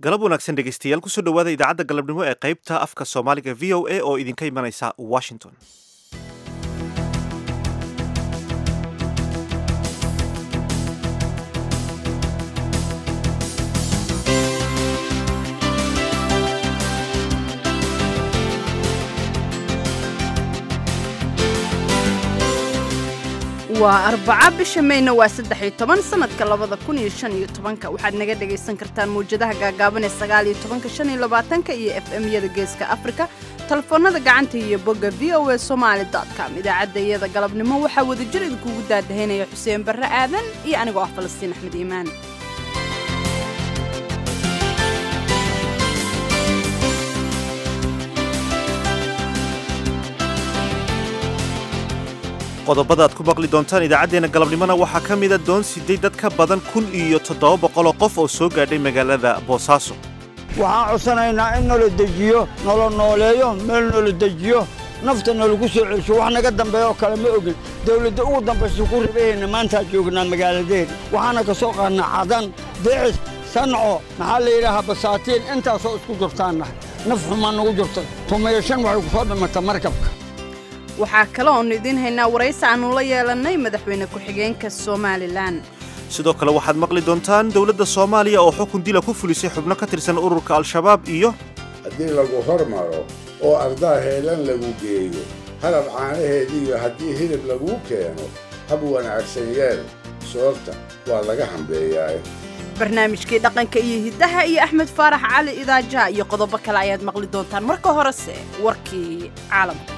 galab wanaagsan dhegeystayaal kusoo dhowaada idaacadda galabnimo ee qaybta afka soomaaliga v o a oo idinka imanaysa washington waa arbaca bisha mayna waa saddex iyo toban sanadka labada kun iyo shan iyo tobanka waxaad naga dhagaysan kartaan mawjadaha gaagaaban ee sagaal iyo tobanka shan iyo labaatanka iyo f m-yada geeska afrika telefoonada gacanta iyo bogga v o a somaali com idaacadda iyada galabnimo waxaa wadajir idinkuugu daadahaynaya xuseen barre aadan iyo anigoo ah falastiin axmed iimaan qodobada aad ku maqli doontaan idaacaddeenna galabnimona waxaa ka mida doon siday dad ka badan kun iyo toddoba boqoloo qof oo soo gaadhay magaalada boosaaso waxaan codsanaynaa in nala dejiyo nala nooleeyo meel nala dejiyo nafta nalagu soo celsho wax naga dambeeya oo kale ma ogin dawladda ugu dambaysa ku rabahayna maantaa joognaa magaaladeena waxaana ka soo qaadnaa cadan decis sanco maxaa la yidhaahaa basaatiin intaasoo isku jirtaannahay naf xumaa nagu jirta tumayo shan waxay ku soo dhimata markabka waxaa kale oonu idiin haynaa waraysi aannu la yeelannay madaxweyne ku-xigeenka somalilan sidoo kale waxaad maqli doontaan dowladda soomaaliya oo xukun dila ku fulisay xubno ka tirsan ururka al-shabaab iyo haddii lagu hormaro oo ardaa heelan lagu geeyo halab caanaheediiyo haddii hilib laguu keeno hab wanaagsan yeel soorta waa laga hambeeyaa barnaamijkii dhaqanka iyo hiddaha iyo axmed faarax cali idaaja iyo qodobo kale ayaad maqli doontaan marka horese warkii caalamka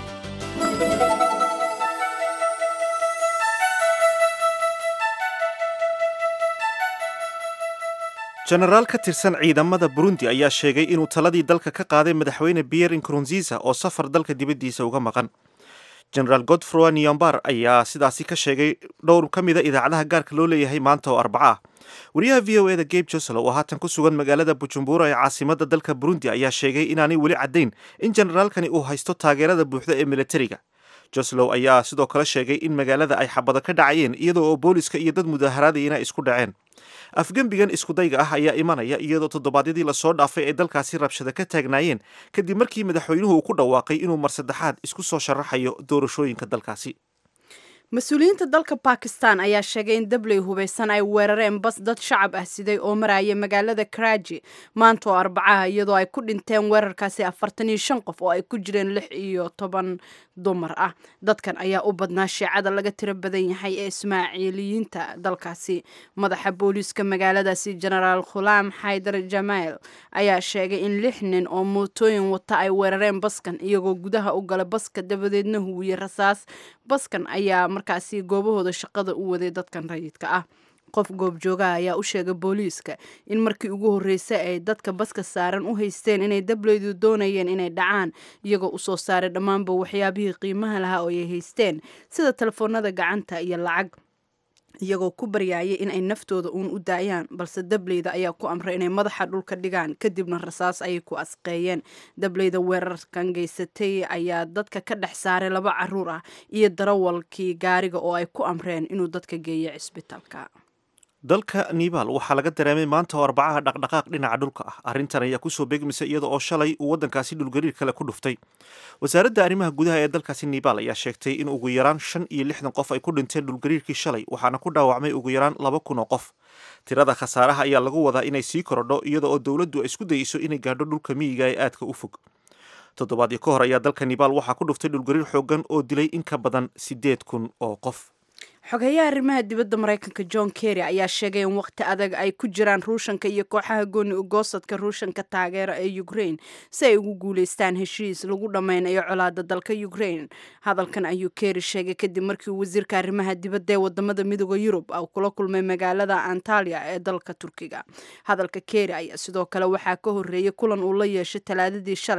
jenaraal ka tirsan ciidamada burundi ayaa sheegay inuu taladii dalka ka qaaday madaxweyne pierre nkurunziza oo safar dalka dibaddiisa uga maqan jenaraal godfroy niyombar ayaa sidaasi ka sheegay dhowr ka mida idaacadaha gaarka loo leeyahay maanta oo arbaca ah wariyaha v o eda gabe joselo oo haatan ku sugan magaalada bujumbura ee caasimada dalka burundi ayaa sheegay inaanay weli caddayn in jenaraalkani uu haysto taageerada buuxda ee militariga joslow ayaa sidoo kale sheegay in magaalada ay xabado ka dhacayeen iyadoo oo booliska iyo dad mudaaharadayana ay isku dhaceen afgembigan iskudayga ah ayaa imanaya iyadoo toddobaadyadii lasoo dhaafay ay dalkaasi rabshada ka taagnaayeen kadib markii madaxweynuhu uu ku dhawaaqay inuu mar saddexaad isku soo sharaxayo doorashooyinka dalkaasi mas-uuliyiinta dalka bakistan ayaa sheegay in dabley hubaysan ay weerareen bas dad shacab ah siday oo maraya magaalada karaji maanta oo arbacaha iyadoo ay ku dhinteen weerarkaasi afartan iyo shan qof oo ay ku jireen lix iyo toban dumar ah dadkan ayaa u badnaa shiicada laga tiro badan yahay ee ismaaciiliyiinta dalkaasi madaxa booliiska magaaladaasi jenaraal khulaam xaydar jamaal ayaa sheegay in lix nin oo mootooyin wata ay weerareen baskan iyagoo gudaha u gala baska dabadeedna huwiye rasaas baskan ayaa markaasi goobahooda shaqada u waday dadkan rayidka ah qof goobjoogaha ayaa u sheegay booliiska in markii ugu horreysay ay dadka baska saaran u haysteen inay dableydu doonayeen inay dhacaan iyagoo usoo saaray dhammaanba waxyaabihii qiimaha lahaa oo ay haysteen sida telefoonada gacanta iyo lacag iyagoo ku baryaayay in ay naftooda uun u daayaan balse dableyda ayaa ku amray inay madaxa dhulka dhigaan kadibna rasaas ayay ku asqeeyeen dableyda weerarkan geysatay ayaa dadka ka dhex saaray laba caruur ah iyo darawalkii gaariga oo ay ku amreen inuu dadka geeyo cisbitaalka dalka nibaal waxaa laga dareemay maanta oo arbacaha dhaqdhaqaaq dhinaca dhulka ah arrintan ayaa kusoo beegmaysa iyada oo shalay uu waddankaasi dhulgariir kale ku dhuftay wasaaradda arrimaha gudaha ee dalkaasi nibaal ayaa sheegtay in ugu yaraan shan iyo lixdan qof ay ku dhinteen dhulgariirkii shalay waxaana ku dhaawacmay ugu yaraan laba kun oo qof tirada khasaaraha ayaa lagu wadaa inay sii korodho iyada oo dowladdu ay isku dayeyso inay gaadho dhulka miyiga ee aadka u fog toddobaadii ka hor ayaa dalka nibaal waxaa ku dhuftay dhulgariir xoogan oo dilay in ka badan siddeed kun oo qof xogeyaha arrimaha dibadda maraykanka john kerry ayaa sheegay in waqti adag ay ku jiraan ruushanka iyo kooxaha gooni ugoosadka ruushanka taageera ee ukraine si ay ugu guuleystaan heshiis lagu dhammaynayo colaada dalka ukraine hadalkan ayuu kerry sheegay kadib markii uu wasiirka arrimaha dibadda ee wadamada midooda yurub uu kula kulmay magaalada antalya ee dalka turkiga hadalka kerry ayaa sidoo kale waxaa ka horreeyay kulan uu la yeeshay talaadadii shalay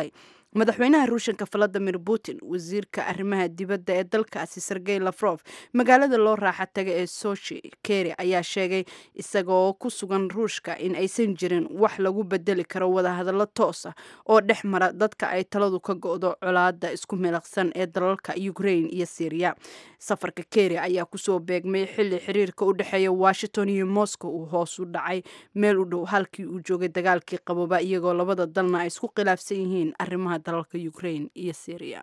madaxweynaha ruushanka valadimir putin wasiirka arrimaha dibadda ee dalkaasi sergey lafrof magaalada loo raaxa taga ee sochi keri ayaa sheegay isagoo ku sugan ruushka in aysan jirin wax lagu bedeli karo wadahadallo toos ah oo dhex mara dadka ay taladu ka go-do colaada isku milaqsan ee dalalka ukraine iyo syriya safarka keri ayaa kusoo beegmay xili xiriirka u dhexeeya washington iyo moscow uu hoos u dhacay meel u dhow halkii uu joogay dagaalkii qabooba iyagoo labada dalna ay isku khilaafsan yihiin arrimaha dalalka ukraine iyo syriya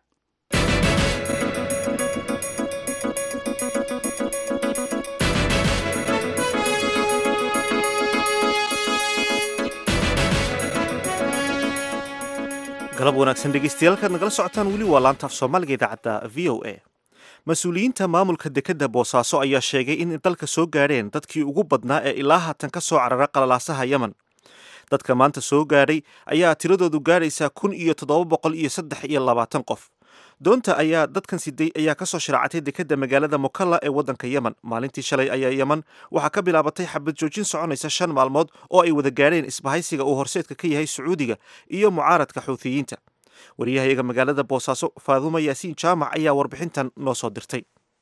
galab wanaagsan dhegeystayaal kaad nagala socotaan weli waa laantaaf soomaaliga idaacadda v o a mas-uuliyiinta maamulka dekedda boosaaso ayaa sheegay in dalka soo gaadheen dadkii ugu badnaa ee ilaa haatan ka soo carara qalalaasaha yemen dadka maanta soo gaadhay ayaa tiradoodu gaadhaysaa kun iyo toddoba boqol iyo saddex iyo labaatan qof doonta ayaa dadkan siday ayaa kasoo sharaacatay dekedda magaalada mukalla ee waddanka yemen maalintii shalay ayaa yemen waxaa ka bilaabatay xabad joojin soconaysa shan maalmood oo ay wada gaadheen isbahaysiga uu horseedka ka yahay sacuudiga iyo mucaaradka xuuthiyiinta wariyahayaga magaalada boosaaso faaduuma yaasiin jaamac ayaa warbixintan noo soo dirtay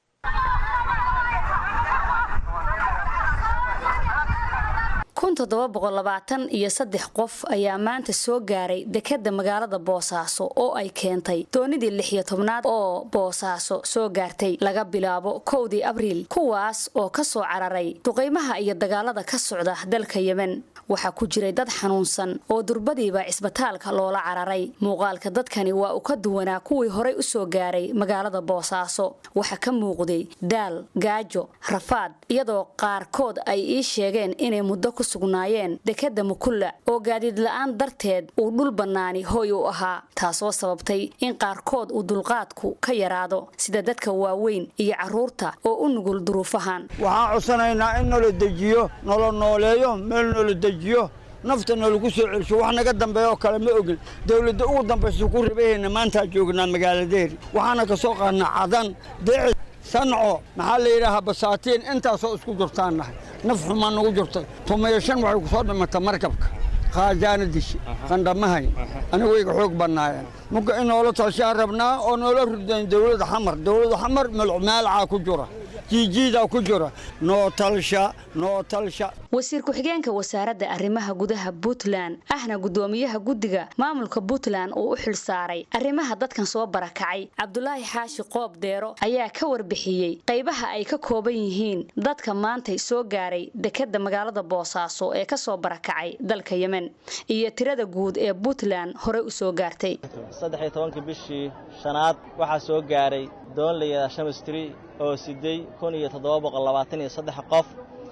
kun toddoba boqol labaatan iyo saddex qof ayaa maanta soo gaaray dekedda magaalada boosaaso oo ay keentay doonidii lix iyo tobnaad oo boosaaso soo gaartay laga bilaabo kowdii abriil kuwaas oo ka soo cararay duqaymaha iyo dagaalada ka socda dalka yemen waxaa ku jiray dad xanuunsan oo durbadiiba cisbitaalka loola cararay muuqaalka dadkani waa uu ka duwanaa kuwii horay u soo gaaray magaalada boosaaso waxaa ka muuqday daal gaajo rafaad iyadoo qaarkood ay ii sheegeen inay muddo ku sugnaayeen dekedda mukulla oo gaadiid la-aan darteed uu dhul bannaani hoy u ahaa taasoo sababtay in qaarkood uu dulqaadku ka yaraado sida dadka waaweyn iyo carruurta oo u nugul duruufahan waxaan codsanaynaa in nala dejiyo nala nooleeyo meel nala dejiyo nafta nalagu soo celsho wax naga dambeeya oo kale ma ogin dawladda ugu dambaysa ku rabahayna maantaa joognaa magaaladeeri waxaana ka soo qaadnaa cadan deeci sanco maxaa la yidhaahaa basaatiin intaasoo isku jirtaan nahay naf xumaa nagu jirtay tumayo shan waxay ku soo dhimata markabka khaajaana dishi qandhamahayn anigu wayga xoog bannaayeen muga in noola talshaan rabnaa oo noola ridayn dawladda xamar dawladda xamar melcmaalcaa ku jira jiijiidaa ku jira noo talsha noo talsha wasiir ku-xigeenka wasaaradda arrimaha gudaha puntland ahna guddoomiyaha guddiga maamulka puntland uu u xil saaray arrimaha dadkan soo barakacay cabdulaahi xaashi qoob deero ayaa ka warbixiyey qaybaha ay ka kooban yihiin dadka maantay soo gaaray dekedda magaalada boosaaso ee kasoo barakacay dalka yemen iyo tirada guud ee puntland horey u soo gaartay saddexiyo tobankii bishii shanaad waxaa soo gaaray doon layidhaha shamistri oo siday kun iyo toddoba boqol labaatan iyo saddex qof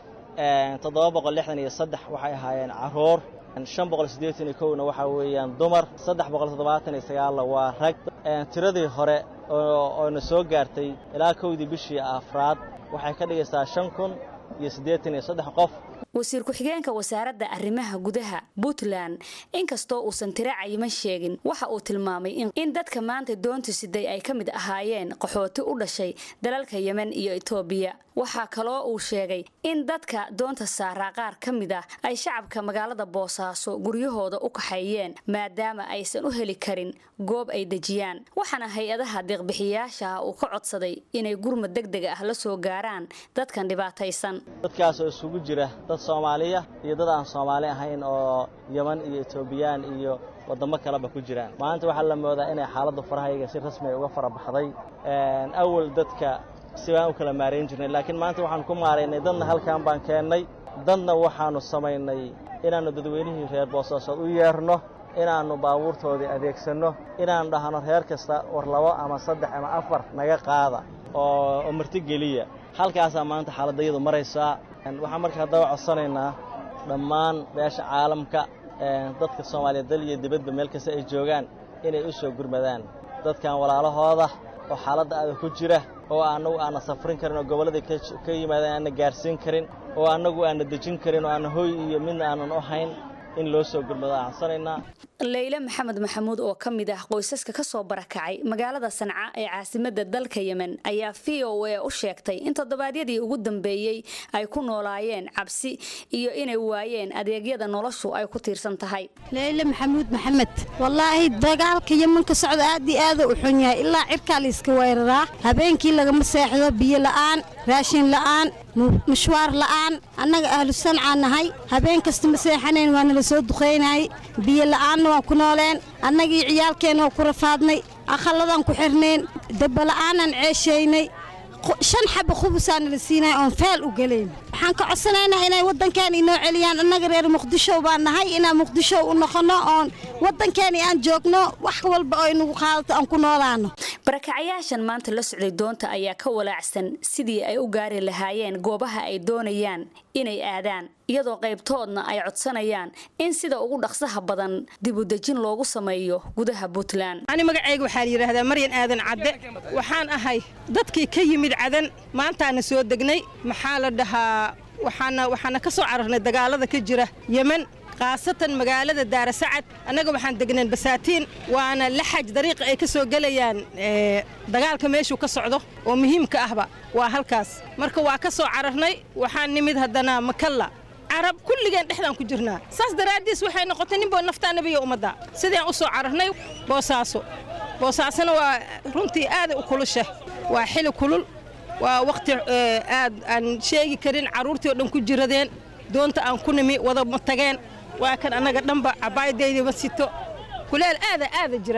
toddoba boqol lixdan iyo saddex waxay ahaayeen carruur shan boqol siddeetan iyo kowna waxaa weeyaan dumar saddex boqol toddobaatan iyo sagaalna waa rag tiradii hore ooona soo gaartay ilaa kowdii bishii afraad waxay ka dhigaysaa shan kun iyo siddeetan iyo saddex qof wasiir ku-xigeenka wasaaradda arrimaha gudaha puntland inkastoo uusan tiro cayiman sheegin waxa uu tilmaamay in dadka maanta doonta siday ay ka mid ahaayeen qaxooti u dhashay dalalka yemen iyo etoobiya waxaa kaloo uu sheegay in dadka doonta saaraa qaar ka mid ah ay shacabka magaalada boosaaso guryahooda u kaxeeyeen maadaama aysan u heli karin goob ay dejiyaan waxaana hay-adaha deeqbixiyaashaah uu ka codsaday inay gurmad deg deg ah la soo gaaraan dadkan dhibaataysan dadkaasoo isugu jira dad soomaaliya iyo dad aan soomaali ahayn oo yeman iyo etoobiyaan iyo waddamo kaleba ku jiraan maanta waxaa la moodaa inay xaaladdu farahayga si rasmiya uga fara baxday awal dadka si baan u kala maarayn jirnay laakiin maanta waxaanu ku maaraynay dadna halkan baan keennay dadna waxaannu samaynay inaannu dadweynihii reer boosaasood u yeerno inaannu baabuurtoodii adeegsanno inaannu dhahno reer kasta war labo ama saddex ama afar naga qaada oo martigeliya halkaasaa maanta xaaladayadu maraysaa waxaan marka haddaba codsanaynaa dhammaan beesha caalamka dadka soomaaliya dal iyo dibadba meel kasta ay joogaan inay u soo gurmadaan dadkan walaalahooda oo xaaladda aada ku jira oo annagu aanna safrin karin oo gobolladai ka yimaadeen aanna gaarsiin karin oo annagu aanna dejin karin oo aanna hoy iyo midna aanan u hayn in loo soo gurmado aan codsanaynaa leyle maxamed maxamuud oo ka mid ah qoysaska ka soo barakacay magaalada sanca ee caasimada dalka yemen ayaa v o a u sheegtay in toddobaadyadii ugu dambeeyey ay ku noolaayeen cabsi iyo inay waayeen adeegyada noloshu ay ku tiirsan tahay leyle maxamuud maxamed wallaahi dagaalka yeman ka socda aad iyo aada u xun yahay ilaa cirkaa la iska weeraraa habeenkii lagama seexdo biyo la'aan raashin la'aan mushwaar la'aan annaga ahlu sancaa nahay habeen kasta ma seexanayn waa nala soo duqaynayay biyo la'aanna waan ku nooleen annagii ciyaalkeenna waa ku rafaadnay akhalladaan ku xirnayn dabbala'aanaan ceeshaynay shan xaba khubusaa nala siinaya oon feel u gelayn waxaan ka codsanaynaa inay waddankeena inoo celiyaan annaga reer muqdisho baan nahay inaan muqdisho u noqonno oon waddankeeni aan joogno wax walba oo inagu qaadato aan ku noolaano barakacayaashan maanta la socday doonta ayaa ka walaacsan sidii ay u gaari lahaayeen goobaha ay doonayaan inay aadaan iyadoo qaybtoodna ay codsanayaan in sida ugu dhaqsaha badan dibudejin loogu sameeyo gudaha puntland ani magacayga waxaa la yidhaahdaa maryan aadan cadde waxaan ahay dadkii ka yimid cadan maantaana soo degnay maxaa la dhahaa waxaana waxaana ka soo cararnay dagaalada ka jira yemen khaasatan magaalada daarasacad annaga waxaan degneen basaatiin waana laxaj dariiqa ay ka soo gelayaan dagaalka meeshuu ka socdo oo muhiimka ahba waa halkaas marka waa ka soo cararnay waxaan nimid haddana makalla carab kulligeen dhexdaan ku jirnaa saas daraaddiis waxay noqotay ninboo naftaa nebiga ummadda sidaan u soo cararnay boosaaso boosaasona waa runtii aaday u kulusha waa xili kulul waa wakhti aad aan sheegi karin carruurtii oo dhan ku jiradeen doonta aan ku nimi wada ma tageen waa kan annaga dhanba cabaayadaydii ma sito kuleel aada aada jira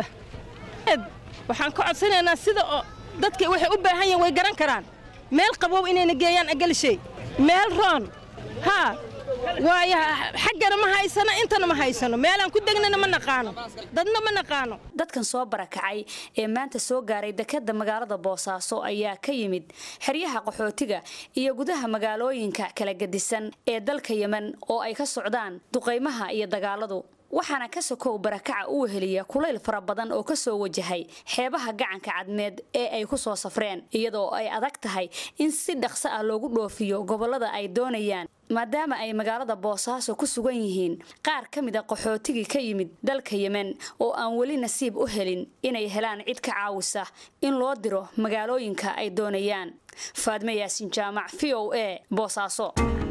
waxaan ka codsanaynaa sida oo dadka waxay u baahan yihin way garan karaan meel qabow inayna geeyaan agalishay meel roon haa waayo xaggana ma haysano intana ma haysano meelaan ku degnana ma naqaano dadna ma naqaano dadkan soo barakacay ee maanta soo gaaray dekadda magaalada boosaaso ayaa ka yimid xeryaha qaxootiga iyo gudaha magaalooyinka kala gedisan ee dalka yemen oo ay ka socdaan duqaymaha iyo dagaaladu waxaana ka sokow barakaca u weheliya kulayl fara badan oo ka soo wajahay xeebaha gacanka cadmeed ee ay ku soo safreen iyadoo ay adag tahay in si dhaqso ah loogu dhoofiyo gobollada ay doonayaan maadaama ay magaalada boosaaso ku sugan yihiin qaar ka mid a qaxootigii ka yimid dalka yemen oo aan weli nasiib u helin inay helaan cid ka caawisa in loo diro magaalooyinka ay doonayaan faadme yaasin jaamac v o a boosaaso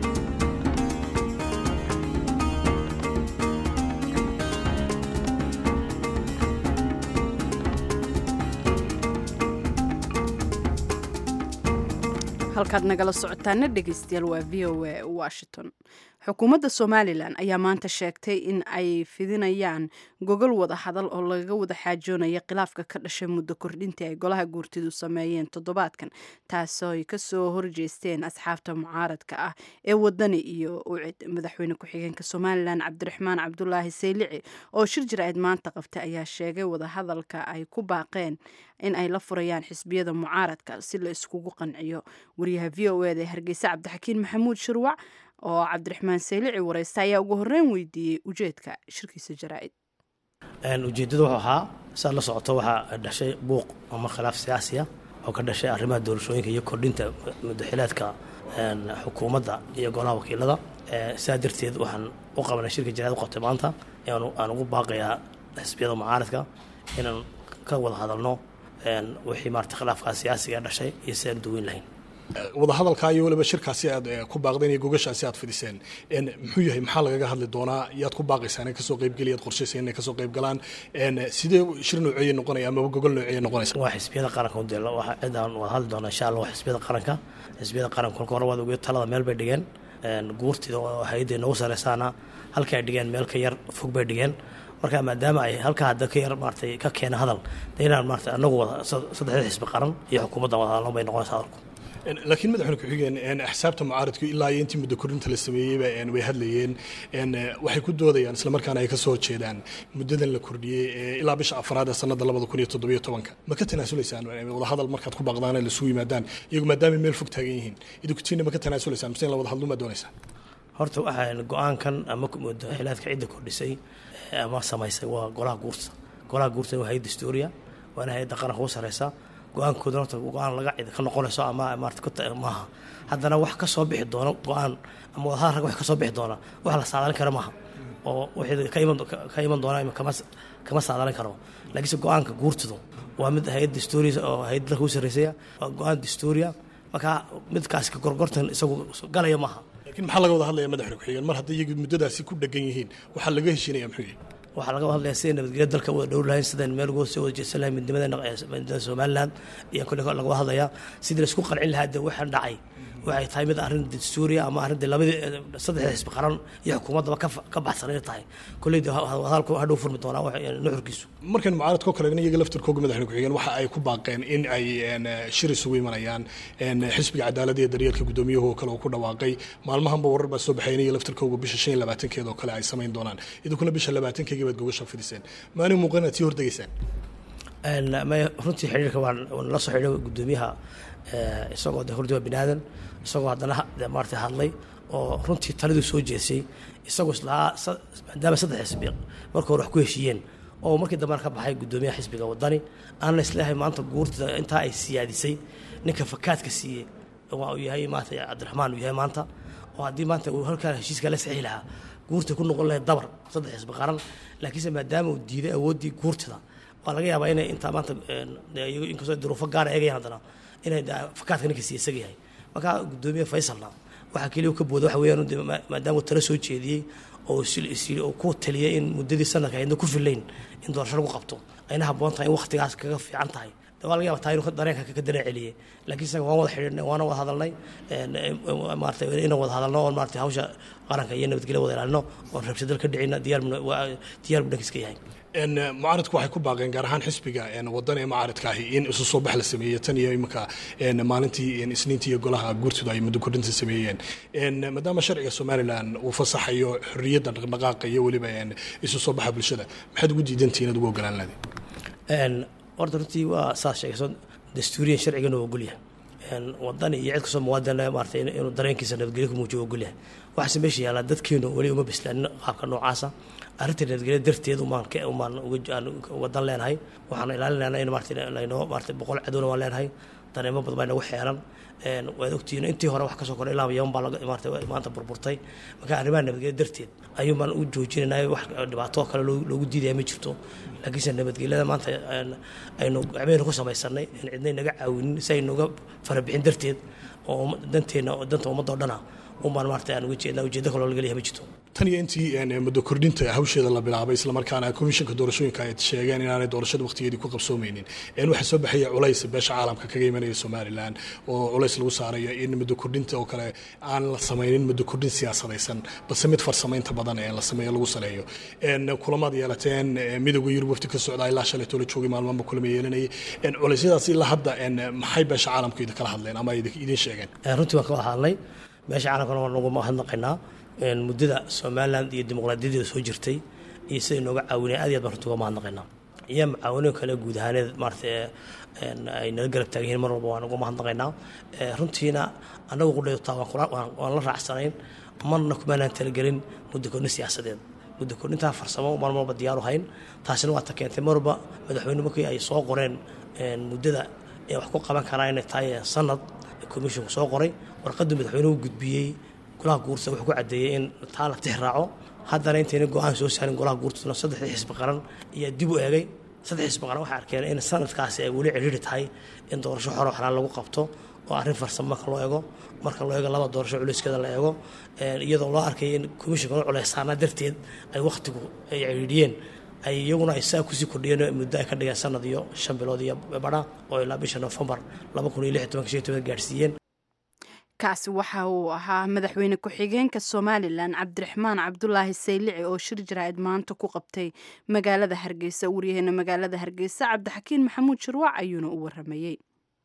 halkaad nagala socotaana dhegeystayaal waa v o a washington xukuumadda somalilan ayaa maanta sheegtay in ay fidinayaan gogol wada hadal oo lagaga wada xaajoonayo khilaafka ka dhashay muddo kordhintii ay golaha guurtidu sameeyeen toddobaadkan taasoo ay kasoo horjeesteen asxaabta mucaaradka ah ee wadani iyo ucid madaxweyne ku-xigeenka somalilan cabdiraxmaan cabdulaahi saylici oo shir jir-ayd maanta qabtay ayaa sheegay wadahadalka ay ku baaqeen in ay la furayaan xisbiyada mucaaradka si la iskugu qanciyo wariyaha v o eda ee hargeysa cabdixakiin maxamuud shirwac oo cabdiraxmaan saylici wareysta ayaa ugu horreyn weydiiyey ujeedka shirkiisa jaraa-id ujeeddadu wuxuu ahaa saad la socoto waxaa dhashay buuq ama khilaaf siyaasiya oo ka dhashay arrimaha doorashooyinka iyo kordhinta mudaxilaadka xukuumadda iyo golaha wakiilada sidaa darteed waxaan u qabanay shirka jaraid u qabtay maanta aan ugu baaqayaa xisbiyada mucaaradka inaan ka wada hadalno wixii maarata khilaafkaa siyaasiga dhashay iyo sidaan duweyn lahayn wadahadalkaa iyo waliba shirkaasi aad ku baaqdeen iyo gogashaasi aad fidhiseen muxuu yahay maxaa lagaga hadli doonaa yaad ku baaqaysaan in kasoo qaybgeli yaad qorshayseen inay kasoo qayb galaan sidee shir nooceeye noqonaya amaba gogol nooceeye noqonaysa waa xisbiyada qaranka u deel waxa cidaan wada hadli doonaa insha allah waa xisbiyada qaranka xisbiyada qaranka kolka hore waad ogeed talada meel bay dhigeen guurtida oo hay-adda noogu sareysaana halka ay dhigeen meel ka yar fog bay dhigeen marka maadaama ay halkaa hadda ka yar maaratay ka keena hadal de inaan maarata anagu wada saddexda xisbi qaran iyo xukuumaddan wada hadalno bay noqonaysa hadalku laakiin madaxweyne ku-xigeen axsaabta mucaaradku ilaa iyo intii muddo korinta la sameeyeyba way hadlayeen waxay ku doodayaan islamarkaana ay ka soo horjeedaan muddadan la kordhiyey ilaa bisha afraad ee sanada labada kun iyo toddobiyo tobanka ma ka tanaasulaysaan wadahadal markaad ku baaqdaan ay lasugu yimaadaan iyagu maadaama meel fog taagan yihiin idinkutina ma ka tanaasulaysaan mise in la wada hadlo ma doonaysaan horta waxaan go-aankan ama mudaxilaadka cidda kordhisay ama samaysay waa golaha guurta golaha guurta waa hay-adda historia waana hay-adda qaranka ugu sareysa go-aankooda horta go-aan laga cid ka noqonayso ama maarata maaha haddana wax ka soo bixi doono go-aan ama wadahadal rag wax ka soo bixi doona wax la saadaalin kara maaha oo wixii ka iman ka iman doona kama kama saadalan karo laakiinse go-aanka guurtidu waa mid hay-ad dastuuriya oo hay-ad dalka u sarreysaya waa go-aan dastuuriya marka midkaas ka gorgortan isagu galaya maaha laakiin maxaa laga wada hadlaya madaxweyne ku-xigeen mar haddii iyagu muddadaasi ku dhegan yihiin waxaa laga heshiinaya muxuu yahay waxaa laga hadlaya sidai nabadgelya dalka wada dhowr lahayn sidaan meel uga soo wada jeedsan lahayn midnimada somaliland iyo kule laga hadlaya sidii laisku qancin lahaa de waxaan dhacay waxay tahay mid arrin dastuuriya ama arrin de labadii saddexda xisbi qaran iyo xukuumaddaba ka baxsan inay tahay kulleyda hadalku hadhow furmi doonaa nuxurkiisu markan mucaaradka oo kale iyaga laftirkooga madaxweyne ku-xigeen waxa ay ku baaqeen in ay shir isugu imanayaan xisbiga cadaaladda iyo daryeelka guddoomiyuhu oo kale uu ku dhawaaqay maalmahanba warar baa soo baxay in iyaga laftirkooga bisha shan iyo labaatankeeda oo kale ay samayn doonaan idinkuna bisha labaatankeega baad gogasha fidiseen maalin muuqan aad sii hordegaysaan runtii xiriirka waan la soo xidhay guddoomiyaha isagoo de hordi waa binaadan isagoo haddana maarata hadlay oo runtii taliduu soo jeesay isagoo islahaa maadaama saddex xisbi marka hore wax ku heshiiyeen oo markii dambena ka baxay guddoomiyaha xisbiga wadani aan la isleeyahay maanta guurtida intaa ay siyaadisay ninka fakaadka siiyey waa uu yahay maanta cabdiraxmaan uu yahay maanta oo haddii maanta uu halkaa heshiiska la saxiixi lahaa guurta ku noqon lahayd dabar saddex xisbi qaran laakiinse maadaama uu diiday awooddii guurtida waa laga yaabaa inay intaa maanta inkastoo duruufo gaara eegayaan haddana inay fakaadka ninka siiya isaga yahay marka guddoomiye faysalna waxaa keliya ka booda waxa weeyaan maadaama uu tala soo jeediyey oo oo ku taliyay in muddadii sanadka ayadna ku filayn in doorasho lagu qabto ayna habboon tahay in waktigaas kaga fiican tahay waa laga yaaba taa inuu dareenka ka dareen celiyey laakiin isaga waan wada xidhiidhnay waana wada hadalnay maarata inaan wada hadalno oon maarata hawsha qaranka iyo nabadgelya wada ilaalino oon rabshadal ka dhicina diyaar diyaar buu dhankiiska yahay mucaaradku waxay ku baaqeen gaar ahaan xisbiga wadan ee mucaaradka ahi in isu soo bax la sameeyey tan iyo iminka maalintii isniintii iyo golaha guurtidu ay muddo kordhinta sameeyeen maadaama sharciga somalilan uu fasaxayo xorriyadda dhaqdhaqaaqa iyo weliba isu soo baxa bulshada maxaad ugu diidantihiin inaad ugu ogolaan lahayd horta runtii waa saas sheegayso dastuuriyan sharcigana waa ogolyahay wadani iyo cid kastoo muwaadin maarata inuu dareenkiisa nabadgelyo ku muujiyo ogolyahay waxaase meesha yaallaa dadkeenu weli uma bislaanin qaabka noocaasa arrinta nabadgelya darteed umaan umaan wadan leenahay waxaan ilaalinaynaa in maarata laynoo maarata boqol cadowna waan leenahay dareemo badan baa inagu xeeran waad ogtihiin intii hore wax kasoo koray ilaa yaman baa maarata maanta burburtay marka arrimaha nabadgelya darteed ayuun baan u joojinaynaa wax dhibaato kale loogu diidaya ma jirto laakiinse nabadgelyada maanta aynu gacmehena ku samaysanay in cidnay naga caawinin si aynuga farabixin darteed oo danteena danta ummadda o dhana unbaan maarata aan uga jeednaa ujeeddo kaloo laga leeyahay ma jirto tan iyo intii muddo kordhinta hawsheeda la bilaabay islamarkaana komishanka doorashooyinka ay sheegeen inaanay doorashada waqtigeedii ku qabsoomeynin waxaa soo baxaya culays beesha caalamka kaga imanaya somalilan oo culays lagu saarayo in muddo kordhinta oo kale aan la samaynin muddo kordhin siyaasadaysan balse mid farsamaynta badan ee la sameeyo lagu saleeyo kulamaad yeelateen midowga yurub wafti ka socda ilaa shalay toola joogay maalmaanba kulama yeelanayay culeysyadaas ilaa hadda maxay beesha caalamka idin kala hadleen ama idin sheegeen runtii waan ka wada hadlay beesha caalamkana waan ugu mahadnaqaynaa muddada somalilan iyo dimuqraadiyadeeda soo jirtay iyo siday nooga caawinaya aad iyo aad baan runtii uga mahadnaqaynaa iyo macaawino kale guud ahaaneed maarata ay nala garab taagan yihiin mar walba waan uga mahadnaqaynaa runtiina annagu qudhaytaa waan la raacsanayn marna kumaanaan talagelin muddo kordhin siyaasadeed muddo kordhintaa farsamo mar walba diyaaru hayn taasina waa ta keentay mar walba madaxweyne markii ay soo qoreen muddada ee wax ku qaban karaa inay tahay sanad commissionku soo qoray warqaddu madaxweynuhu gudbiyey golaha guurta wuxuu ku caddeeyey in taa la tix raaco haddana intayna go-aan soo saarin golaha guurtuna saddexdii xisbi qaran ayaa dib u eegay saddex xisbi qaran waxay arkeen in sanadkaasi ay weli cidhiiri tahay in doorasho xoro xalaal lagu qabto oo arrin farsamo marka loo eego marka loo eego laba doorasho culeyskeeda la eego iyadoo loo arkay in commissionka u culeysaana darteed ay wakhtigu ay cidhiidhiyeen ay iyaguna ay saa kusii kordhiyeen muddo ay ka dhigeen sanad iyo shan bilood iyo badha oo ilaa bisha nofembar laba kun iyo lix tobanka shan toban gaadhsiiyeen kaasi waxa uu ahaa madaxweyne ku-xigeenka somalilan cabdiraxmaan cabdulaahi saylici oo shir jaraa'id maanta ku qabtay magaalada hargeysa waryaheena magaalada hargeysa cabdixakiin maxamuud shirwac ayuuna u waramayey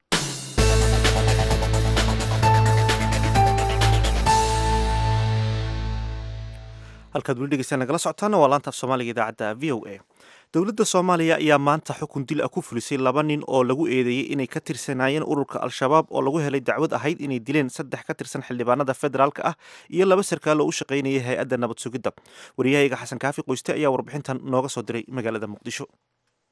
halkaad weli dhegeystaan nagala socotaana waa laantaaf soomaaliga idaacadda v o a dowladda soomaaliya ayaa maanta xukun dil ah ku fulisay laba nin oo lagu eedeeyey inay ka tirsanaayeen ururka al-shabaab oo lagu helay dacwad ahayd inay dileen saddex ka tirsan xildhibaanada federaalka ah iyo laba sarkaal oo u shaqaynayay hay-adda nabad sugidda wariyahayga xasan kaafi qoyste ayaa warbixintan nooga soo diray magaalada muqdisho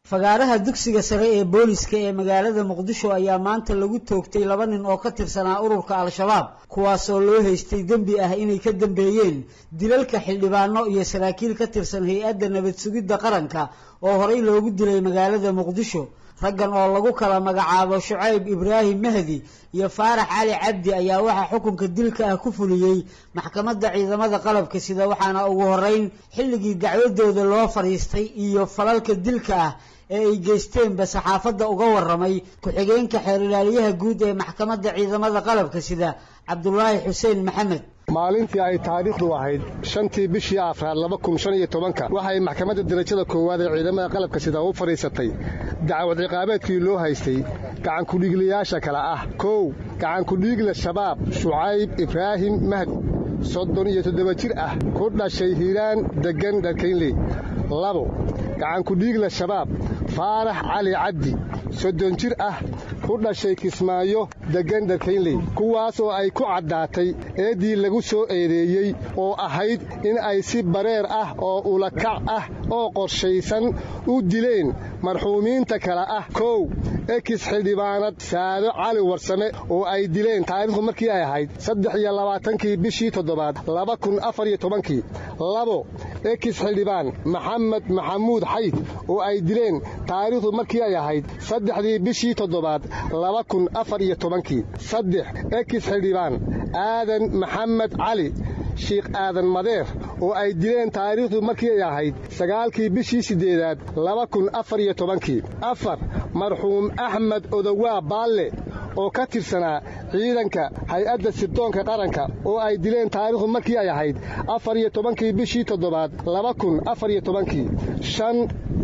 fagaaraha dugsiga sare ee booliska ee magaalada muqdisho ayaa maanta lagu toogtay laba nin oo ka tirsanaa ururka al-shabaab kuwaasoo loo haystay dembi ah inay ka dambeeyeen dilalka xildhibaano iyo saraakiil ka tirsan hay-adda nabad sugidda qaranka oo horey loogu dilay magaalada muqdisho raggan oo lagu kala magacaabo shucayb ibraahim mahdi iyo faarax cali cabdi ayaa waxaa xukunka dilka ah ku fuliyey maxkamadda ciidamada qalabka sida waxaana ugu horeyn xilligii dacwadooda loo fadhiistay iyo falalka dilka ah ee ay geysteenba saxaafadda uga waramay ku-xigeenka xeer ilaaliyaha guud ee maxkamadda ciidamada qalabka sida cabdulaahi xuseen maxamed maalintii ay taariikhdu ahayd shantii bishii afraad laba kun shan iyo tobanka waxay maxkamadda darajada koowaad ee ciidamada qalabka sida u fadhiisatay dacwad ciqaabeedkii loo haystay gacankudhiiglayaasha kale ah kow gacankudhiigla shabaab shucayb ibraahim mahdi soddon iyo toddoba jir ah ku dhashay hiiraan deggan dharkaynley labo gacankudhiigla shabaab faarax cali cabdi soddon jir ah ku dhashay kismaayo deggan dharkaynley kuwaas oo ay ku caddaatay eeddii lagu soo eedeeyey oo ahayd in ay si bareer ah oo ulakac ah oo qorshaysan u dileen marxuumiinta kale ah kow ekis xildhibaanad saado cali warsame oo ay dileen taariikhdu markii ay ahayd saddex iyo labaatankii bishii toddobaad laba kun afar iyo tobankii labo ekis xildhibaan maxamed maxamuud xayd oo ay dileen taariikhdu markii ay ahayd saddexdii bishii toddobaad laba kun afar iyo tobankii saddex ekis xildhibaan aadan maxamed cali shiikh aadan madeer oo ay dileen taariikhdu markii ay ahayd sagaalkii bishii siddeedaad laba kun afar iyo tobankii afar marxuum axmed odowaa baalle oo ka tirsanaa ciidanka hay-adda sirdoonka qaranka oo ay dileen taariikhdu markii ay ahayd afar iyo tobankii bishii toddobaad laba kun afar iyo tobankii shan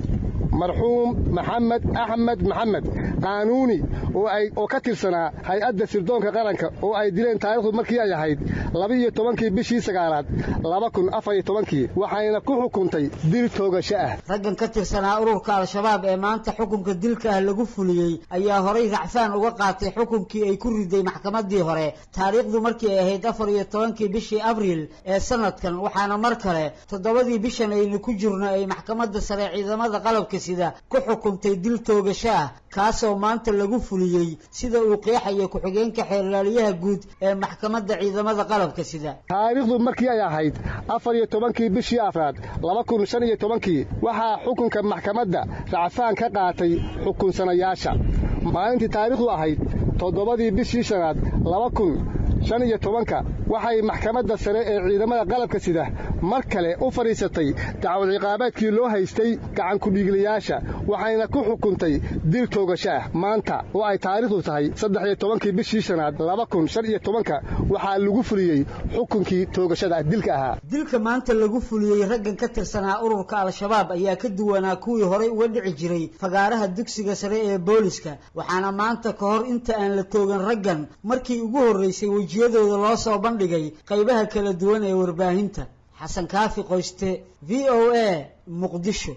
marxuum maxamed axmed maxamed qaanuuni oo ka tirsanaa hay-adda sirdoonka qaranka oo ay dileen taariikhdu markii ay ahayd laba-iyo tobankii bishii sagaalaad laba kun afar iyo tobankii waxayna ku xukuntay dil toogasho ah raggan ka tirsanaa ururka al-shabaab ee maanta xukunka dilka ah lagu fuliyey ayaa horay racfaan uga qaatay xukunkii ay ku riday maxkamadii hore taariikhdu markii ay ahayd afar iyo tobankii bishii abriil ee sanadkan waxaana mar kale toddobadii bishan aynu ku jirno ay maxkamadda sare ciidamada qalabka sida ku xukuntay dil toogasho ah kaasoo maanta lagu fuliyey sida uu qeexaya ku-xigeenka xeerlaaliyaha guud ee maxkamadda ciidamada qalabka sida taariikhdu markii ay ahayd afar iyo tobankii bishii afraad laba kun shan iyo tobankii waxaa xukunka maxkamadda racfaan ka qaatay xukunsanayaasha maalintii taariikhdu ahayd toddobadii bishii shanaad laba kun shan iyo tobanka waxay maxkamadda sare ee ciidamada qalabka sida mar kale u fadhiisatay dacwad ciqaabeedkii loo haystay gacankudhiiglayaasha waxayna ku xukuntay dil toogasho ah maanta oo ay taariikhdu tahay saddex iyo tobankii bishii shanaad laba kun shan iyo tobanka waxaa lagu fuliyey xukunkii toogashada dilka ahaa dilka maanta lagu fuliyey raggan ka tirsanaa ururka al-shabaab ayaa ka duwanaa kuwii horey uga dhici jiray fagaaraha dugsiga sare ee booliska waxaana maanta ka hor inta aan la toogan raggan markii ugu horreysay wejiyadooda loo soo bandhigay qaybaha kala duwan ee warbaahinta xasan kaafi qoyste v o a muqdisho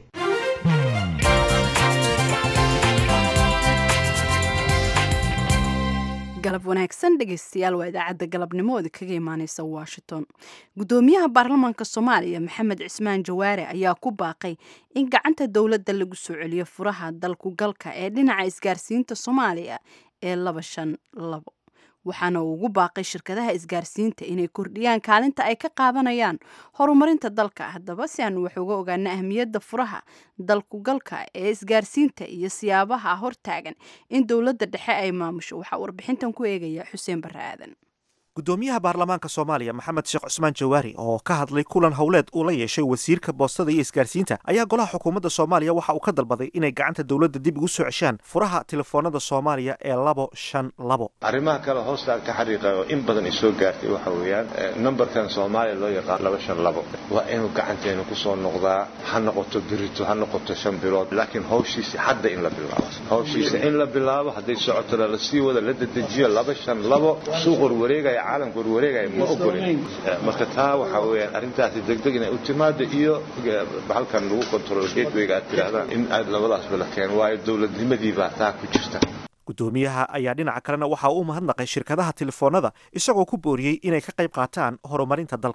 galab wanaagsan dhegeystayaal waa idaacadda galabnimooda kaga imaaneysa washington gudoomiyaha baarlamaanka soomaaliya maxamed cismaan jawaare ayaa ku baaqay in gacanta dowladda lagu soo celiyo furaha dalku galka ee dhinaca isgaarsiinta soomaaliya ee laba shan labo waxaana uu ugu baaqay shirkadaha isgaarsiinta inay kordhiyaan kaalinta ay ka qaadanayaan horumarinta dalka haddaba si aan wax uga ogaano ahmiyadda furaha dalkugalka ee isgaarsiinta iyo siyaabaha hortaagan in dowladda dhexe ay maamusho waxaa warbixintan ku eegaya xuseen barre aadan gudoomiyaha baarlamaanka soomaaliya maxamed sheekh cusmaan jawaari oo ka hadlay kulan howleed uu la yeeshay wasiirka boostada iyo isgaarsiinta ayaa golaha xukuumadda soomaaliya waxa uu ka dalbaday inay gacanta dowladda dib ugu soo ceshaan furaha telefoonada soomaaliya ee labo shan labo arrimaha kale hoostaan ka xariiqay oo in badan ay soo gaartay waxa weeyaan numberkan soomaaliya loo yaqaan laba shan labo waa inuu gacanteenu ku soo noqdaa ha noqoto birito ha noqoto shan bilood laakiin hawshiisa hadda in la bilaabo hawshiisa in la bilaabo hadday socotona la sii wada la dedejiyo laba shan labo suuq warwareegaya caalamka warwareegaya ma ogolin marka taa waxaa weeyaan arrintaasi degdeg inay u timaado iyo halkan lagu control gatewayga aad tidhaahdaan in aad labadaasba la keeno waayo dowladnimadii baa taa ku jirta gudoomiyaha ayaa dhinaca kalena waxa uu mahadnaqay shirkadaha telefoonada isagoo ku booriyey inay ka qayb qaataan horumarinta dalka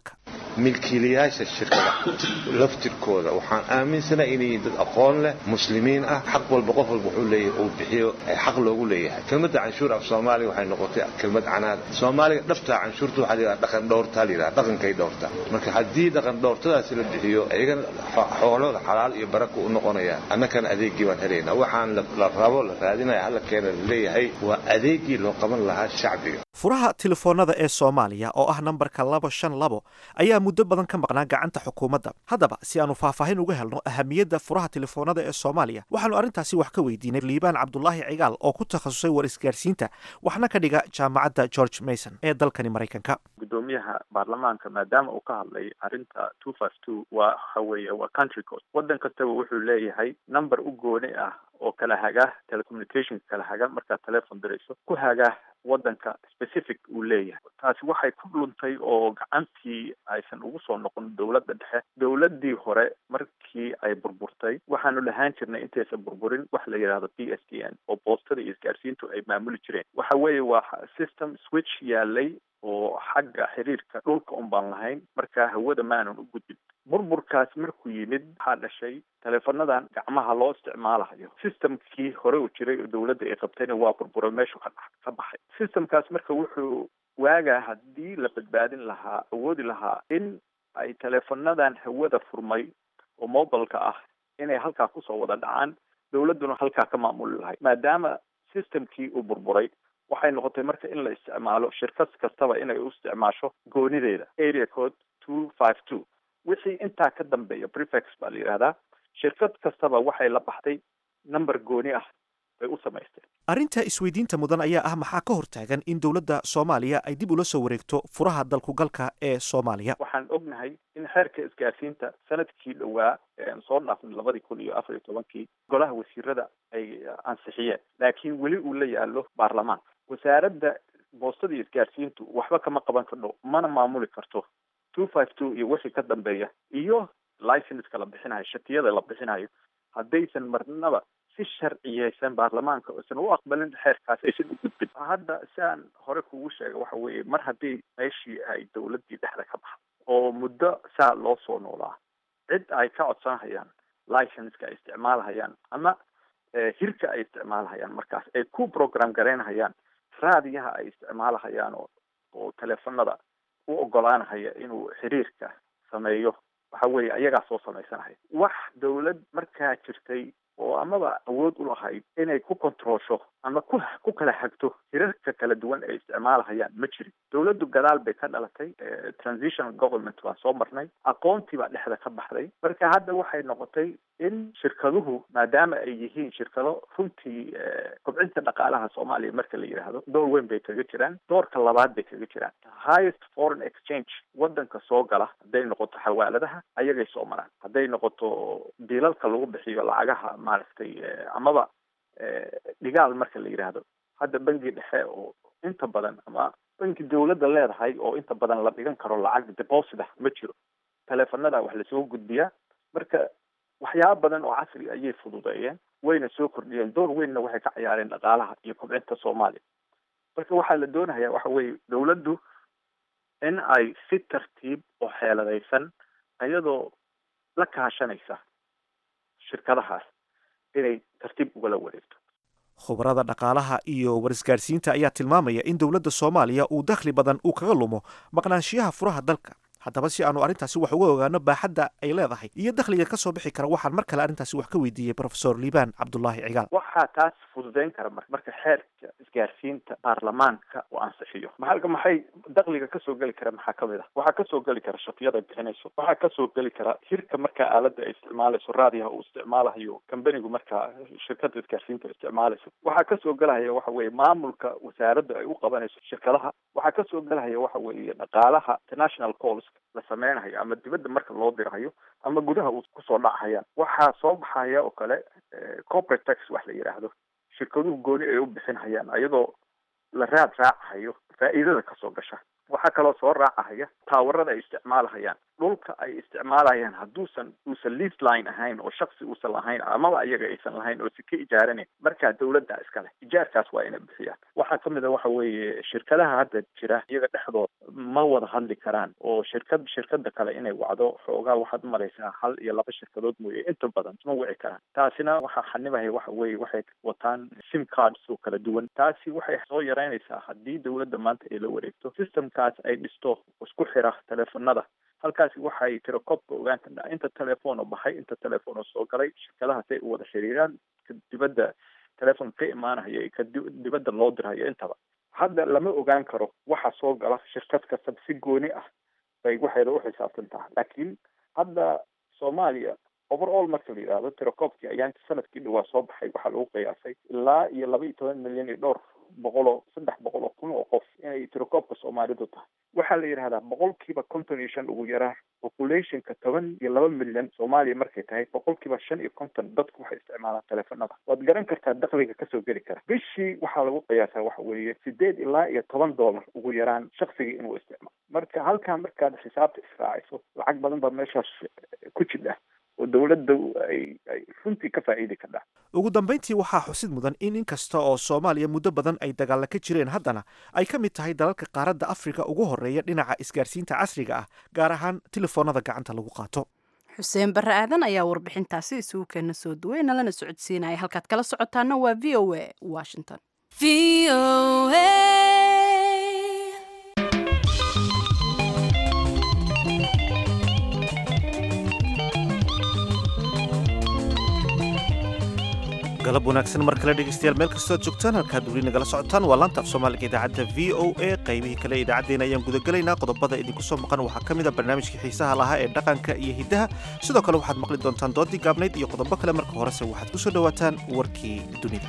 milkiilayaasha shirkada laftirkooda waxaan aaminsana inay dad aqoon leh muslimiin ah xaq walba qof walba wuxuu leeyahay uu bixiyo xaq loogu leeyahay kelmadda canshuur af soomaaliga waxay noqotay kelmad canaad soomaaliga dhabtaa canshuurta waxaa la yidhaha dhaqan dhowrtaa la yidhaha dhaqankay dhowrtaa marka haddii dhaqan dhowrtadaasi la bixiyo iyagana xoolooda xalaal iyo baraka u noqonayaan annakana adeegii baan helaynaa waxaan la rabo la raadinaya halla keena laleeyahay waa adeegii loo qaban lahaa shacbiga furaha telefoonada ee soomaaliya oo ah nambarka labo shan labo ayaa muddo badan ka maqnaa gacanta xukuumadda haddaba si aanu faahfaahin uga helno ahamiyadda furaha telefoonada ee soomaaliya waxaanu arrintaasi wax ka weydiinay liibaan cabdulaahi cigaal oo ku takhasusay war isgaarsiinta waxna ka dhiga jaamacadda george mason ee dalkani maraykanka gudoomiyaha baarlamaanka maadaama uu ka hadlay arrinta two five two waa waxa weeye waa country code waddan kastaba wuxuu leeyahay number u gooni ah oo kala haga telecommunicationka kala haga markaad telefon dirayso ku haga waddanka specific uu leeyahay taasi waxay ku dhuntay oo gacantii aysan ugu soo noqon dowladda dhexe dowladdii hore markii ay burburtay waxaanu lahaan jirnay intaysan burburin wax la yidhahdo p s t n oo boostada iyo isgaarsiintu ay maamuli jireen waxa weeye waa system switch yaalay oo xagga xiriirka dhulka un baan lahayn markaa hawada maanan u gudbin burburkaas markuu yimid waxaa dhashay teleefonadan gacmaha loo isticmaalayo systemkii hore u jiray oo dowladda ay qabtayna waa burburay meeshu ka ka baxay systemkaas marka wuxuu waagaa haddii la badbaadin lahaa awoodi lahaa in ay teleefonadan hawada furmay oo mobilka ah inay halkaa kusoo wada dhacaan dowladduna halkaa ka maamuli lahay maadaama systemkii uu burburay waxay noqotay marka in la isticmaalo shirkad kastaba inay u isticmaasho goonideeda area code two five two wixii intaa ka dambeeya prefex baa la yidhahdaa shirkad kastaba waxay la baxday number gooni ah bay u samaysteen arrinta isweydiinta mudan ayaa ah maxaa ka hortaagan in dowladda soomaaliya ay dib ula soo wareegto furaha dalkugalka ee soomaaliya waxaan ognahay in xeerka isgaarsiinta sanadkii dhowaa soo dhaafnay labadii kun iyo afar iyo tobankii golaha wasiirada ay ansixiyeen laakiin weli uu la yaalo baarlamaanka wasaaradda boostada iyo isgaarsiintu waxba kama qaban kardho mana maamuli karto two five two iyo wixii ka dambeeya iyo licenska la bixinayo shatiyada la bixinayo haddaysan marnaba si sharciyeysan baarlamaanka aysan u aqbalin xeerkaas aysan u gudbin hadda si aan hore kugu sheega waxa weeye mar haddii meeshii ay dowladdii dhexda ka baxdo oo muddo saa loo soo noolaa cid ay ka codsanhayaan licenska ay isticmaalhayaan ama hirka ay isticmaalhayaan markaas ay ku program garaynhayaan raadiyaha ay isticmaalhayaan oo oo teleefonada u ogolaanhaya inuu xiriirka sameeyo waxa weeye ayagaa soo samaysanaya wax dowlad markaa jirtay oo amaba awood u lahayd inay ku controlsho ama ku ku kala hagto hirarka kala duwan ay isticmaalahayaan ma jirin dowladdu gadaal bay ka dhalatay transitional government baan soo marnay aqoontii baa dhexda ka baxday marka hadda waxay noqotay in shirkaduhu maadaama ay yihiin shirkado runtii kobcinta dhaqaalaha soomaaliya marka la yidhaahdo door weyn bay kaga jiraan doorka labaad bay kaga jiraan highest foreign exchange waddanka soo gala hadday noqoto xawaaladaha ayagay soo maraan hadday noqoto biilalka lagu bixiyo lacagaha maaragtay amaba dhigaal marka la yidhaahdo hadda bangi dhexe oo inta badan ama banki dowladda leedahay oo inta badan la dhigan karo lacag deposit ah ma jiro teleefanada wax lasoo gudbiyaa marka waxyaaba badan oo casri ayay fududeeyeen wayna soo kordhiyeen door weynna waxay ka ciyaareen dhaqaalaha iyo kobcinta soomaaliya marka waxaa la doonayaa waxa weeye dowladdu in ay si tartiib oo xeeladaysan iyadoo la kaashanaysa shirkadahaas inay tartiib ugala wareegto khubarada dhaqaalaha iyo warisgaarsiinta ayaa tilmaamaya in dowladda soomaaliya uu dakhli badan uu kaga lumo maqnaanshiyaha furaha dalka haddaba si aanu arrintaasi wax uga ogaano baaxadda ay leedahay iyo dakhliga ka soo bixi kara waxaan mar kale arrintaasi wax ka weydiiyey profesor liibaan cabdulaahi cigaal waxaa taas fududeyn kara mar marka xeerka isgaarsiinta baarlamaanka uu ansixiyo maxalka maxay dakhliga kasoo geli kara maxaa kamid ah waxaa kasoo geli kara shatiyada bixinayso waxaa kasoo geli kara hirka markaa aalada ay isticmaalayso raadiyaha uu isticmaalayo kambanigu markaa shirkada isgaarsiinta isticmaalayso waxaa kasoo gelahaya waxa weeye maamulka wasaaradda ay u qabanayso shirkadaha waxaa kasoo gelahaya waxa weeye dhaqaalaha international calls la sameynayo ama dibadda marka loo dirahayo ama gudaha uu kusoo dhacayaan waxaa soo baxaya oo kale corporate tax wax la yidhaahdo shirkaduhu gooni ay u bixinhayaan ayadoo la raad raacayo faa'iidada kasoo gasha waxaa kaloo soo raacahaya taawarada ay isticmaalahayaan dhulka ay isticmaalayaan hadduusan uusan lease line ahayn oo shaksi uusan lahayn amaba ayaga aysan lahayn oo si ka ijaaranayn markaa dawladda iskale ijaarkaas waa inay bixiyaan waxaa kamid a waxa weeye shirkadaha hadda jira iyaga dhexdood ma wada hadli karaan oo shirkad shirkada kale inay wacdo xoogaa waxaad umalaysaa hal iyo laba shirkadood mooye inta badan ma wici karaan taasina waxaa xanibaya waxa weeye waxay wataan sim cards oo kala duwan taasi waxay soo yareynaysaa haddii dawladda maanta ay la wareegto systemkaas ay dhisto isku xira teleefonada halkaasi waxay tirakobka ogaan kartaa inta telefono baxay inta telefono soo galay shirkadaha si ay u wada xiriiraan ka dibadda telefon ka imaanaya ka dibadda loo dirhayo intaba hadda lama ogaan karo waxa soo gala shirkad kasta si gooni ah bay waxayna uxisaabtan tahay laakiin hadda soomaaliya overall marka la yidhaahdo tirakobkii ayaanti sanadkii dhawaa soo baxay waxaa lagu qiyaasay ilaa iyo laba iyo toban milyan iyo dhowr boqol oo saddex boqol oo kun oo qof inay tirakobka soomaalidu tahay waxaa la yidhahdaa boqolkiiba konton iyo shan ugu yaraa populationka toban iyo laba milyan soomaaliya markay tahay boqolkiiba shan iyo konton dadku waxay isticmaalaan teleefonada waad garan kartaa dakliga kasoo geli kara bishii waxaa lagu qiyaasaa waxa weeye sideed ilaa iyo toban dollar ugu yaraan shaksigii inuu isticmaalo marka halkaa markaad xisaabta israaciso lacag badan baa meeshaas ku jidha oo dawladda ay ay runtii ka faa'iidi kardhaa ugu dambayntii waxaa xusid mudan in inkasta oo soomaaliya muddo badan ay dagaalla ka jireen haddana ay ka mid tahay dalalka qaaradda afrika ugu horreeya dhinaca isgaarsiinta casriga ah gaar ahaan telefoonada gacanta lagu qaato xuseen barre aadan ayaa warbixintaasi isugu keena soo duway nalana socodsiinaya halkaad kala socotaana waa v o a washington galab wanaagsan mar kale dhegeystayaal meel kastoo ad joogtaan halkaad weli nagala socotaan waa laanta af soomaaliga idaacadda v o a qaybihii kale ee idaacaddeenna ayaan gudagelaynaa qodobada idinku soo maqan waxaa ka mid a barnaamijkii xiisaha lahaa ee dhaqanka iyo hiddaha sidoo kale waxaad maqli doontaan doodii gaabnayd iyo qodobo kale marka horese waxaad ku soo dhowaataan warkii dunida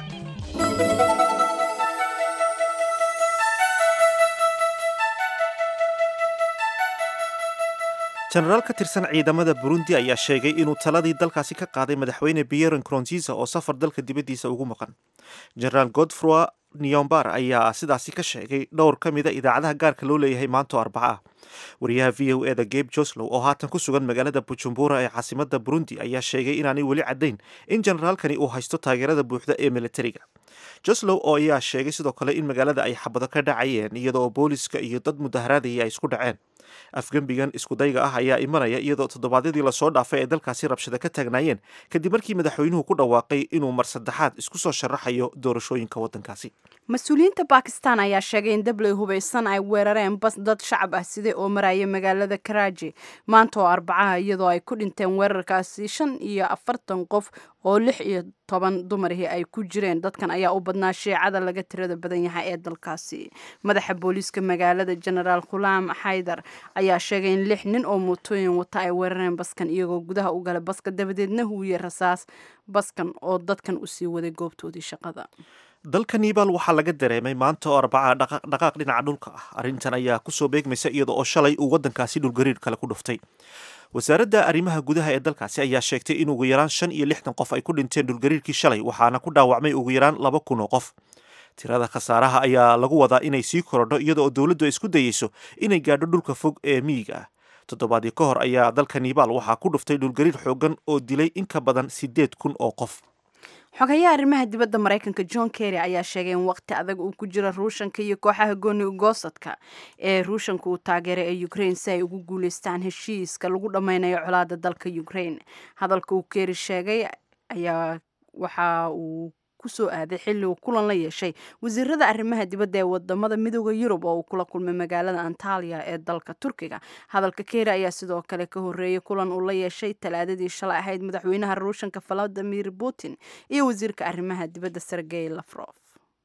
jenaraal ka tirsan ciidamada burundi ayaa sheegay inuu taladii dalkaasi ka qaaday madaxweyne pierre nkurunziza oo safar dalka dibaddiisa ugu maqan jenaraal godfroi niombar ayaa sidaasi ka sheegay dhowr ka mida idaacadaha gaarka loo leeyahay maanto arbaca ah wariyaha v o eda gabe joslow oo haatan ku sugan magaalada bujumbura ee caasimada burundi ayaa sheegay inaanay weli caddayn in jenaraalkani uu haysto taageerada buuxda ee militariga joslow oo ayaa sheegay sidoo kale in magaalada ay xabado ka dhacayeen iyadoo booliska iyo dad mudaharaadaya ay isku dhaceen afgembigan iskudayga ah ayaa imanaya iyadoo toddobaadyadii lasoo dhaafay ay dalkaasi rabshada ka taagnaayeen kadib markii madaxweynuhu ku dhawaaqay inuu mar saddexaad isku soo sharaxayo doorashooyinka waddankaasi mas-uuliyiinta bakistan ayaa sheegay in dabley hubaysan ay weerareen bas dad shacab ah siday oo maraya magaalada karaaji maanta oo arbacaha iyadoo ay ku dhinteen weerarkaasi shan iyo afartan qof oo lix iyo toban dumarihii ay ku jireen dadkan ayaa u badnaa shiicada laga tirada badan yahay ee dalkaasi madaxa booliiska magaalada genaraal khulaam xaydar ayaa sheegay in lix nin oo mootooyin wata ay weerareen baskan iyagoo gudaha u gala baska dabadeedna huwiye rasaas baskan oo dadkan usii waday goobtoodii shaqada dalka nibaal waxaa laga dareemay maanta oo arbaca dhaqaaq dhinaca dhulka ah arrintan ayaa kusoo beegmaysa iyada oo shalay uu waddankaasi dhulgariir kale ku dhuftay wasaaradda arrimaha gudaha ee dalkaasi ayaa sheegtay in ugu yaraan shan iyo lixdan qof ay ku dhinteen dhulgariirkii shalay waxaana ku dhaawacmay ugu yaraan laba kun oo qof tirada khasaaraha ayaa lagu wadaa inay sii korodho iyada oo dowladdu ay isku dayeyso inay gaadho dhulka fog ee miyiga ah toddobaadii ka hor ayaa dalka nibaal waxaa ku dhuftay dhulgariir xoogan oo dilay in ka badan siddeed kun oo qof xogayaha arrimaha dibadda maraykanka john kerry ayaa sheegay in waqti adag uu ku jiro ruushanka iyo kooxaha gooni ugoosadka ee ruushanka uu taageeray ee ukraine si ay ugu guuleystaan heshiiska lagu dhammaynayo colaada dalka ukraine hadalka uu kerry sheegay ayaa waxa uu kusoo aaday xilli uu kulan la yeeshay wasiirada arrimaha dibadda ee wadamada midooda yurub oo uu kula kulmay magaalada antaliya ee dalka turkiga hadalka keeri ayaa sidoo kale ka horeeyay kulan uu la yeeshay talaadadii shalay ahayd madaxweynaha ruushanka valadimir putin iyo wasiirka arrimaha dibadda sergey lafrof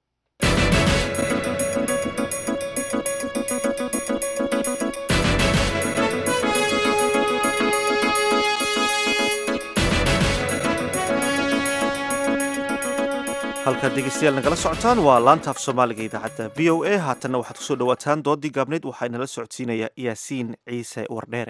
halkaad dhegeystayaal nagala socotaan waa laanta af soomaaliga idaacadda v o a haatanna waxaad kusoo dhawaataan doodii gaabneyd waxaa inala socodsiinaya yaasiin ciise wardheere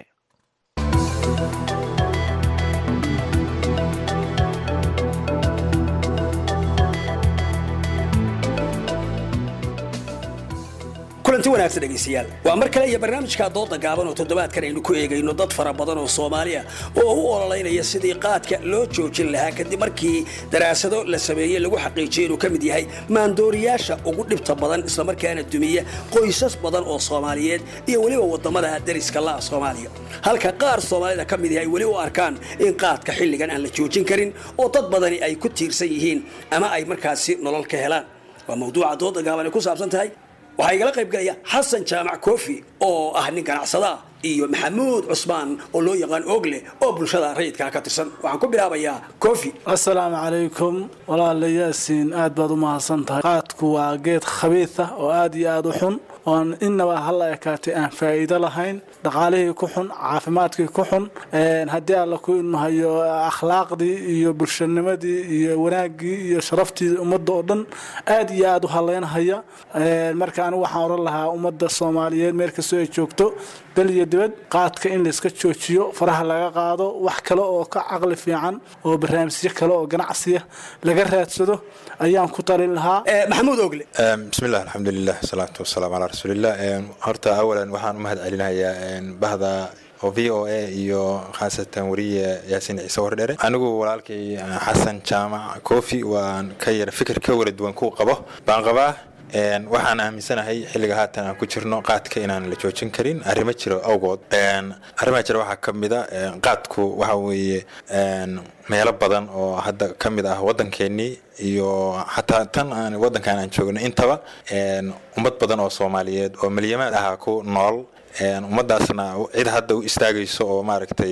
kulanti wanaagsan dhegaystayaal waa mar kale iyo barnaamijka dooda gaaban oo toddobaadkan aynu ku eegayno dad fara badan oo soomaaliya oo u ololeynaya sidii qaadka loo joojin lahaa kadib markii daraasado la sameeyey lagu xaqiijiyey inuu ka mid yahay maandooriyaasha ugu dhibta badan islamarkaana dumiya qoysas badan oo soomaaliyeed iyo weliba wadamada dariska la'a soomaaliya halka qaar soomaalida ka mid yahay weli u arkaan in qaadka xilligan aan la joojin karin oo dad badani ay ku tiirsan yihiin ama ay markaasi nolol ka helaan waa mawduuca dooda gaaban ay ku saabsan tahay waxaa igala qayb gelaya xasan jaamac koofi oo ah nin ganacsada ah iyo maxamuud cusmaan oo loo yaqaan ogle oo bulshada rayidkaa ka tirsan waxaan ku bilaabayaa koofi asalaamu calaykum walaala yaasiin aad baad u mahadsan tahay qaadku waa geed khabiid ah oo aad iyo aad u xun oon innaba halla ekaatay aan faa'iido lahayn dhaqaalihii ku xun caafimaadkii ku xun haddii alla ku ilmahayo akhlaaqdii iyo bulshanimadii iyo wanaaggii iyo sharaftii ummadda oo dhan aad iyo aad u haleynhaya marka anigu waxaan oran lahaa ummadda soomaaliyeed meel kastoo ay joogto dal iyo dibad qaadka in layska joojiyo faraha laga qaado wax kale oo ka caqli fiican oo barnaamijyo kale oo ganacsiya laga raadsado ayaan ku talin lahaa maxamuud ogle bismillaah alxamdulilah wasalaatu wasalaamu calaa rasuulilah horta awalan waxaan u mahad celinayaa bahda oo v o a iyo khaasatan wariye yaasiin ciise wardhere anigu walaalkay xasan jaamac kofi waan ka yara fikir ka wara duwan ku qabo baan qabaa waxaan aaminsanahay xilliga haatan aan ku jirno qaadka inaan la joojin karin arrimo jiro awgood arrimaha jira waxaa ka mida qaadku waxa weeye meelo badan oo hadda ka mid ah waddankeenii iyo xataa tan aan waddankan aan joogno intaba ummad badan oo soomaaliyeed oo milyamaad ahaa ku nool ummaddaasna cid hadda u istaagayso oo maaragtay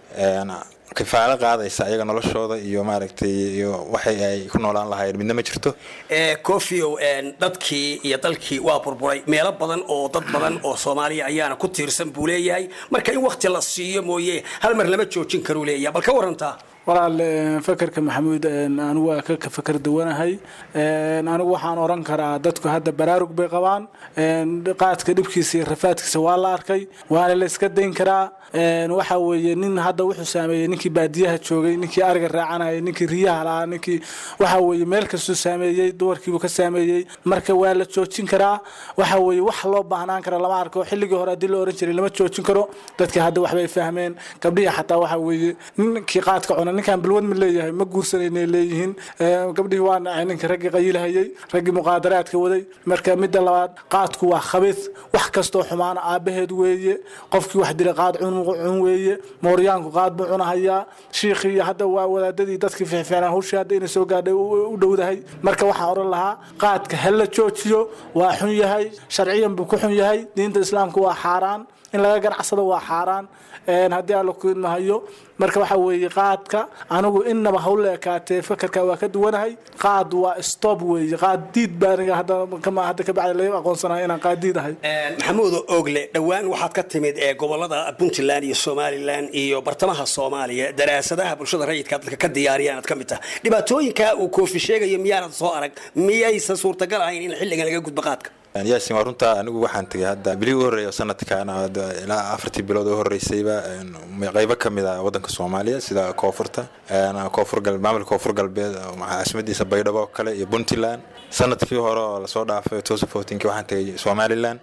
kifaalo qaadaysa ayaga noloshooda iyo maaragtay iyo waxay ay ku noolaan lahaayeen midna ma jirto kofiow dadkii iyo dalkii waa burburay meelo badan oo dad badan oo soomaaliya ayaana ku tiirsan buu leeyahay marka in wakti la siiyo mooye hal mar lama joojin karuu leeyahay bal ka warantaa walaal fakerka maxamuud anigu waa ka fakar duwanahay anigu waxaan oran karaa dadku hadda baraarug bay qabaan qaadka dhibkiisa iyo rafaadkiisa waa la arkay waana la iska dayn karaa waxa weeye nin hadda wuxuu saameeyey ninkii baadiyaha joogay ninkii ariga raacanayay ninkii riyaha lahaa ninkii waxa weeye meel kastuu saameeyey dumarkiibuu ka saameeyey marka waa la joojin karaa waxa weeye wax loo baahnaan kara lama arko xilligii hore haddii la oran jiray lama joojin karo dadkii hadda waxbay fahmeen gabdhihii xataa waxa weeye ninkii qaadka cuna ninkaan balwad ma leeyahay ma guursanayna leeyihiin gabdhihii waa nacay ninkii raggii qayilhayay raggii muqaadaraadka waday marka midda labaad qaadku waa khabiid wax kastoo xumaana aabaheed weeye qofkii wax dila qaad cun cun weeye mooryaanku qaad buu cunahayaa shiikhii hadda waa wadaadadii dadkii fiicfiicnaa hawshii hadda inay soo gaadhay u dhowdahay marka waxaan oran lahaa qaadka ha la joojiyo waa xun yahay sharciyan buu ku xun yahay diinta islaamka waa xaaraan in laga ganacsado waa xaaraan haddii alla ku idmahayo marka waxa weeye qaadka anigu inaba hawla ekaatee fakarka waa ka duwanahay qaad waa stop weeye qaad diid baa aniga hadda hadda ka bacdi laga aqoonsanayo inaan qaad diid ahay maxamuud ogle dhowaan waxaad ka timid ee gobolada puntland iyo somalilan iyo bartamaha soomaaliya daraasadaha bulshada rayidka dadka ka diyaariya aad ka mid tahay dhibaatooyinka uu koofi sheegayo miyaanad soo arag miyaysan suurtagal ahayn in xilligan laga gudbo qaadka yaasin waa runtaa anigu waxaan tegay hadda bilihii u horreeya sanadkan ilaa afartii bilood oo horreysayba qaybo ka mid ah waddanka soomaaliya sida koonfurta koonfur gal maamulka koonfur galbeed caasimadiisa baydhabo oo kale iyo puntland sanadkii hore oo lasoo dhaafay tosa fourteenki waxaan tegay somaliland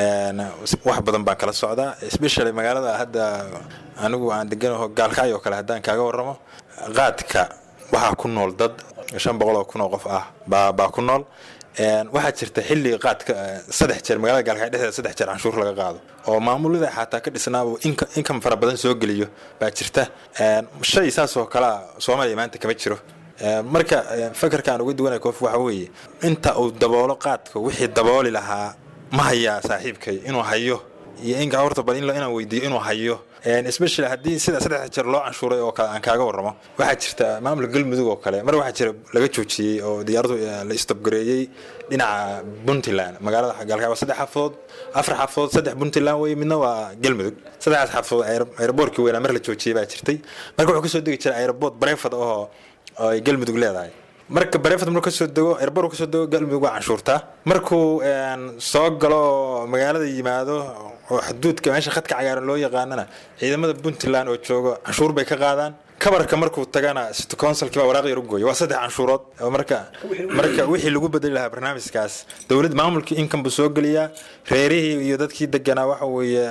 wax badan baan kala socdaa especially magaalada hadda anigu aan deganaho gaalkacyo kale haddaan kaaga warramo qaadka waxaa ku nool dad shan boqol oo kun oo qof ah baa baa ku nool waxaa jirta xilli qaadka saddex jeer magaalada gaalkacyo dhexdeeda saddex jeer canshuur laga qaado oo maamulada xataa ka dhisnaaba inkam fara badan soo geliyo baa jirta shay saas oo kalea soomaaliya maanta kama jiro marka fakarka aan uga duwanay koof waxa weeye inta uu daboolo qaadka wixii dabooli lahaa ma hayaa saaxiibkay inuu hayo iyo in horta bal inaan weydiiyo inuu hayo especially haddii sida saddex jeer loo canshuuray oo kale aan kaaga warramo waxaa jirta maamulka galmudug oo kale mar waxaa jira laga joojiyey oo diyaaradu la istobgareeyey dhinaca puntland magaalada gaalkacyo waa saddex xafadood afar xafadood saddex puntland wey midna waa galmudug saddexdaas xafadood aeroboortkii weynaa mar la joojiyey baa jirtay marka wuxuu kasoo degi jiray aeroboort barefad oo ay galmudug leedahay marka barefad markuu kasoo dego airboort kasoo dego galmudug waa canshuurtaa markuu soo galo magaalada yimaado oo xuduudka meesha khadka cagaaran loo yaqaanana ciidamada puntland oo joogo canshuur bay ka qaadaan kabarka markuu tagana city councilkii baa waraaq yar u gooya waa saddex canshuurood oo marka marka wixii lagu bedeli lahaa barnaamijkaas dowlad maamulkii income buu soo geliyaa reerihii iyo dadkii deganaa waxa weeye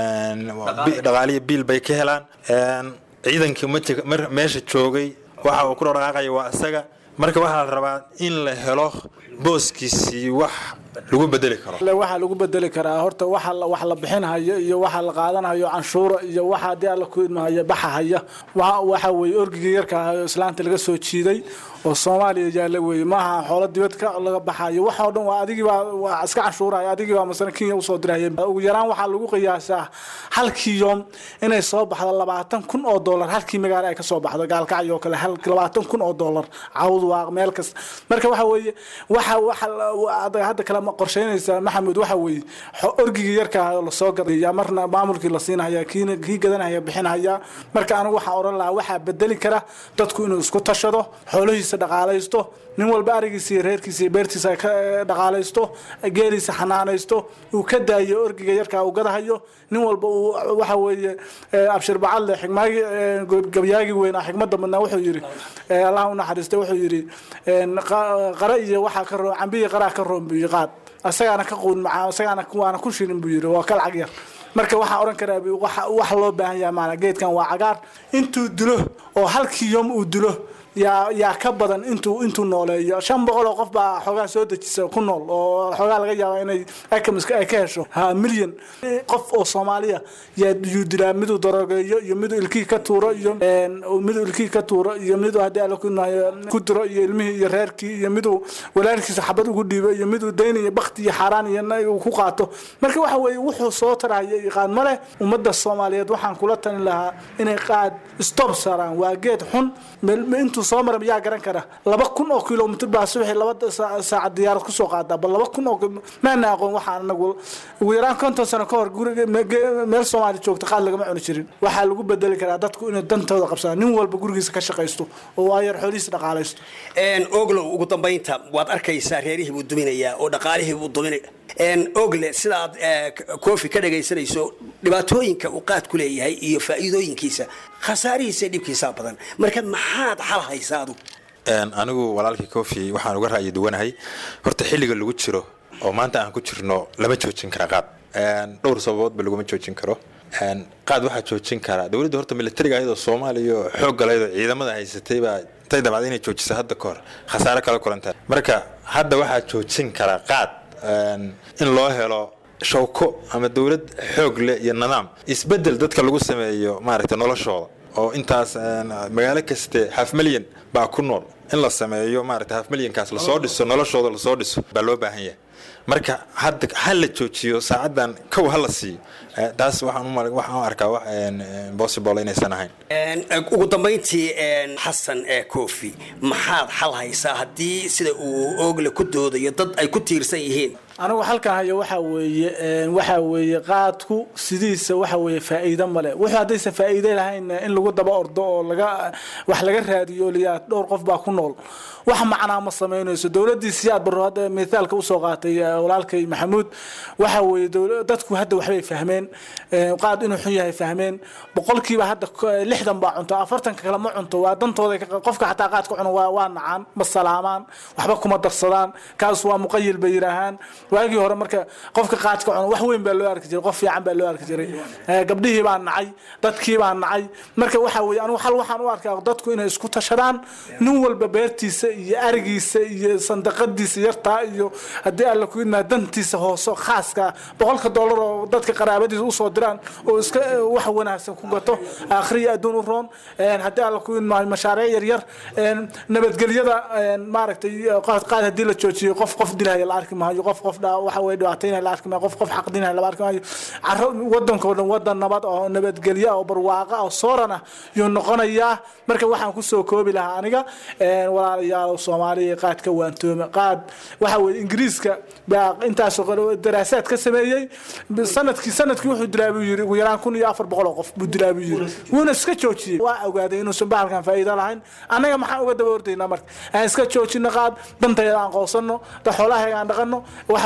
een, dhaqaaliya biil bay ka helaan een, ciidankii maji- mar- meesha joogay waxa uu ku dhaqaaqaya waa isaga marka waxaa la rabaa in la helo booskiisii wax lagu bedeli karo Le waxaa lagu bedeli karaa horta waxa la- wax la bixinhayo iyo waxa la qaadanayo canshuura iyo waxa haddii alla ku idmahayo baxahaya Waxa- waxa weeye orgigii yarka ahaa oo islaanta laga soo jiiday oo soomaaliya yaalla weeye maaha xoolo dibad ka laga baxayo waxa oo dhan waa adigii baa waa iska canshuuraya adigii baa masana kenya usoo diraya ugu yaraan waxaa lagu qiyaasaa halkii yoom inay soo baxdo labaatan kun oo dollar halkii magaalo ay ka soo baxdo gaalkacyo oo kale hal labaatan kun oo dollar cawd waa meel kasta marka waxa weeye waxa waxa la- hadda kale ma qorsheynaysaa maxamed waxa weeye xo- orgigii yarka ahaa oo lasoo gadaya marna maamulkii la siinaya kiina kii gadanaya bixinaya marka anigu waxaan oran lahaa waxaa bedeli kara dadku inuu isku tashado xoolihiisa dhaqaalaysto nin walba arigiisa iyo reerkiisa iyo beertiisa ka eh, dhaqaalaysto geeliisa xanaanaysto uu ka daayo orgiga yarkaa uu gadahayo nin walba uu waxa weeye eh, abshir bacadle xigmaagi eh, gabyaagii weynaa xigmada badnaa wuxuu yidhi eh, allah u naxariista wuxuu yidhi een, qa- qara iyo waxaa ka roon cambiyi qaraa ka roon buu qaad asagaana ka quun macaa asagaana waana ku shirin buu yidhi waa ka lacag yar marka waxaa oran karaa bu- waxa wax loo baahan yahay maana geedkan waa cagaar intuu dilo oo halkii yom uu dilo yaa yaa ka badan intuu intuu nooleeyo shan boqol oo qof baa xoogaa soo dejisa ku nool oo xoogaa laga yaaba inay akamiska ay ka hesho ha milyan qof oo soomaaliya yaa yuu dilaa miduu darogeeyo iyo miduu ilkihii ka tuuro iyo een, miduu ilkihii ka tuuro iyo miduu haddii alla ku nahayo ku diro iyo ilmihii iyo reerkii iyo miduu walaalkiisa xabad ugu dhiibo iyo miduu daynayo bakti iyo xaaraan iyo na- uu ku qaato marka waxa weeye wuxuu soo taraya iyo qaad male ummadda soomaaliyeed waxaan kula talin lahaa inay qaad stop saaraan waa geed xun meel- me- intuu soo mara yaa garan kara laba kun oo kilomitr baa subaxii laba saa- saacad diyaarad kusoo qaadaa bal laba kun oo kil- maana aqoon waxaan anagu ugu yaraan konton sano ka hor guriga me- ge- meel soomaali joogta qaad lagama cuni jirin waxaa lagu bedeli karaa dadku inay dantooda qabsadaan nin walba gurigiisa ka shaqaysto oo waayar xoolihiisa dhaqaalaysto Een, oglow ugu dambaynta waad arkaysaa reerihii buu duminayaa oo dhaqaalihii buu duminaya Een, ogle sidaad eh, koofi ka dhagaysanayso dhibaatooyinka uu qaad ku leeyahay iyo faa'iidooyinkiisa khasaarihiisa iyo dhibkiisaa badan marka maxaad xal haysaa adu Een, anigu walaalkii kofi waxaan uga ra'yi duwanahay horta xilliga lagu jiro oo maanta aan ku jirno lama joojin kara qaad Een, dhowr sababoodba laguma joojin karo Een, qaad waxaa joojin karaa dowladda horta militariga ayadoo soomaaliya oo xoog galaydo ciidamada haysatay baa intay dabacday inay joojisa hadda ka hor khasaare kala kulanta marka hadda waxaa joojin karaa qaad een, in loo helo shawko ama dowlad xoog leh iyo nidaam isbedel dadka lagu sameeyo maaragtay noloshooda oo intaas een, magaalo kaste half milyan baa ku nool in la sameeyo maaragtay half milyankaas lasoo dhiso noloshooda lasoo dhiso baa loo baahan yahay marka hadda ha la joojiyo saacadan kow ha la siiyo Eh, taas waxaan u mal- waxaan u arkaa wax een, een, possible inaysan ahayn Een, ugu dambayntii een, xasan ee koofi maxaad xal haysaa haddii sida uu ogle ku doodayo dad ay ku tiirsan yihiin anigu halkan hayo waxa weeye een, waxa weeye qaadku sidiisa waxa weeye faa'iido male wuxuu haddaysan faa'iido lahayn in lagu daba ordo oo laga wax laga raadiyo oo liyaa dhowr qof baa ku nool wax macnaa ma samaynayso dowladdii siyaad barro hadda mithaalka usoo qaatay eh, walaalkay maxamuud waxa weeye dowla- dadku hadda waxbay fahmeen een, qaad inuu xun yahay fahmeen boqolkiiba hadda k- lixdan baa cunto afartanka kale ma cunto waa dantooda ka- qofka xataa qaadka cuno waa waa nacaan ma salaamaan waxba kuma darsadaan kaas waa muqayil bay yidhaahaan waagii hore marka qofka qaadka cuno wax weyn baa loo arki jiray qof fiican baa loo arki jiray Eh, gabdhihii baa nacay dadkii baa nacay marka waxa weeye anigu xal waxaan u arkaa dadku inay isku tashadaan nin walba beertiisa iyo arigiisa iyo sandaqadiisa yartaa iyo haddii alla ku idmaa dantiisa hoose khaaska boqolka dollar oo dadka qaraabadiisa usoo diraan oo iska eh, wax wanaagsan ku gato akhriya adduun u roon Een, haddii alla ku idmaa mashaariic yaryar een, nabadgelyada een, maaragtay eh, qaad qaad haddii la joojiyo qof qof dilaya la arki maayo qof qof dha- waxa weye dhibaataynaya la arki maayo qof qof xaqdinaya la arki maayo caro wadankoo dhan wadan nabad oo nabadgelyo oo barwaaqa oo sooran ah yuu noqonayaa marka waxaan kusoo koobi lahaa aniga een, walaalayaal soomaaliya qaad ka waantooma qaad waxa weye ingiriiska baa intaasoo qole daraasaad ka sameeyey sanadkii sanadkii wuxuu dilaa buu yiri ugu yaraan kun iyo afar boqol oo qof buu dilaa buu yiri wuuna iska joojiyey waa ogaaday inuusan bahalkan faa'iido lahayn annaga maxaan uga daba ordaynaa marka aan iska joojino qaad dantayda aan qoosano da xoolahaga aan dhaqano waxa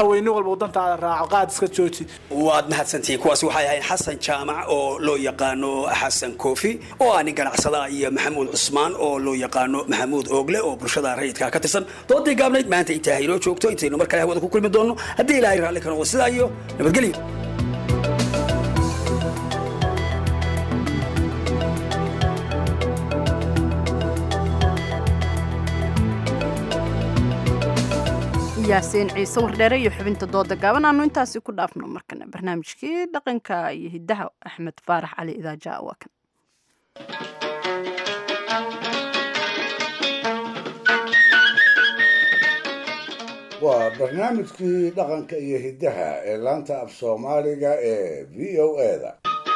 waxa weye nin walba wadantaada raaco qaad iska jooji waad mahadsantihiin kuwaasi waxay ahayd xasan jaamac oo loo yaqaano xasan koofi oo ah nin ganacsada iyo maxamuud cusmaan oo loo yaqaano maxamuud oogle oo bulshada rayidka ka tirsan doodii gaabnayd maanta intaa haynoo joogto intaynu mar kale hawada ku kulmi doonno haddii ilaahay raalli ka noqdo sidaa iyo nabadgelyo yaasiin ciise wardheere iyo xubinta dooda gaaban aanu intaasi ku dhaafno markana barnaamijkii dhaqanka iyo hiddaha axmed faarax cali idaaja waa kan waa barnaamijkii dhaqanka iyo hiddaha ee laanta af soomaaliga ee v o eda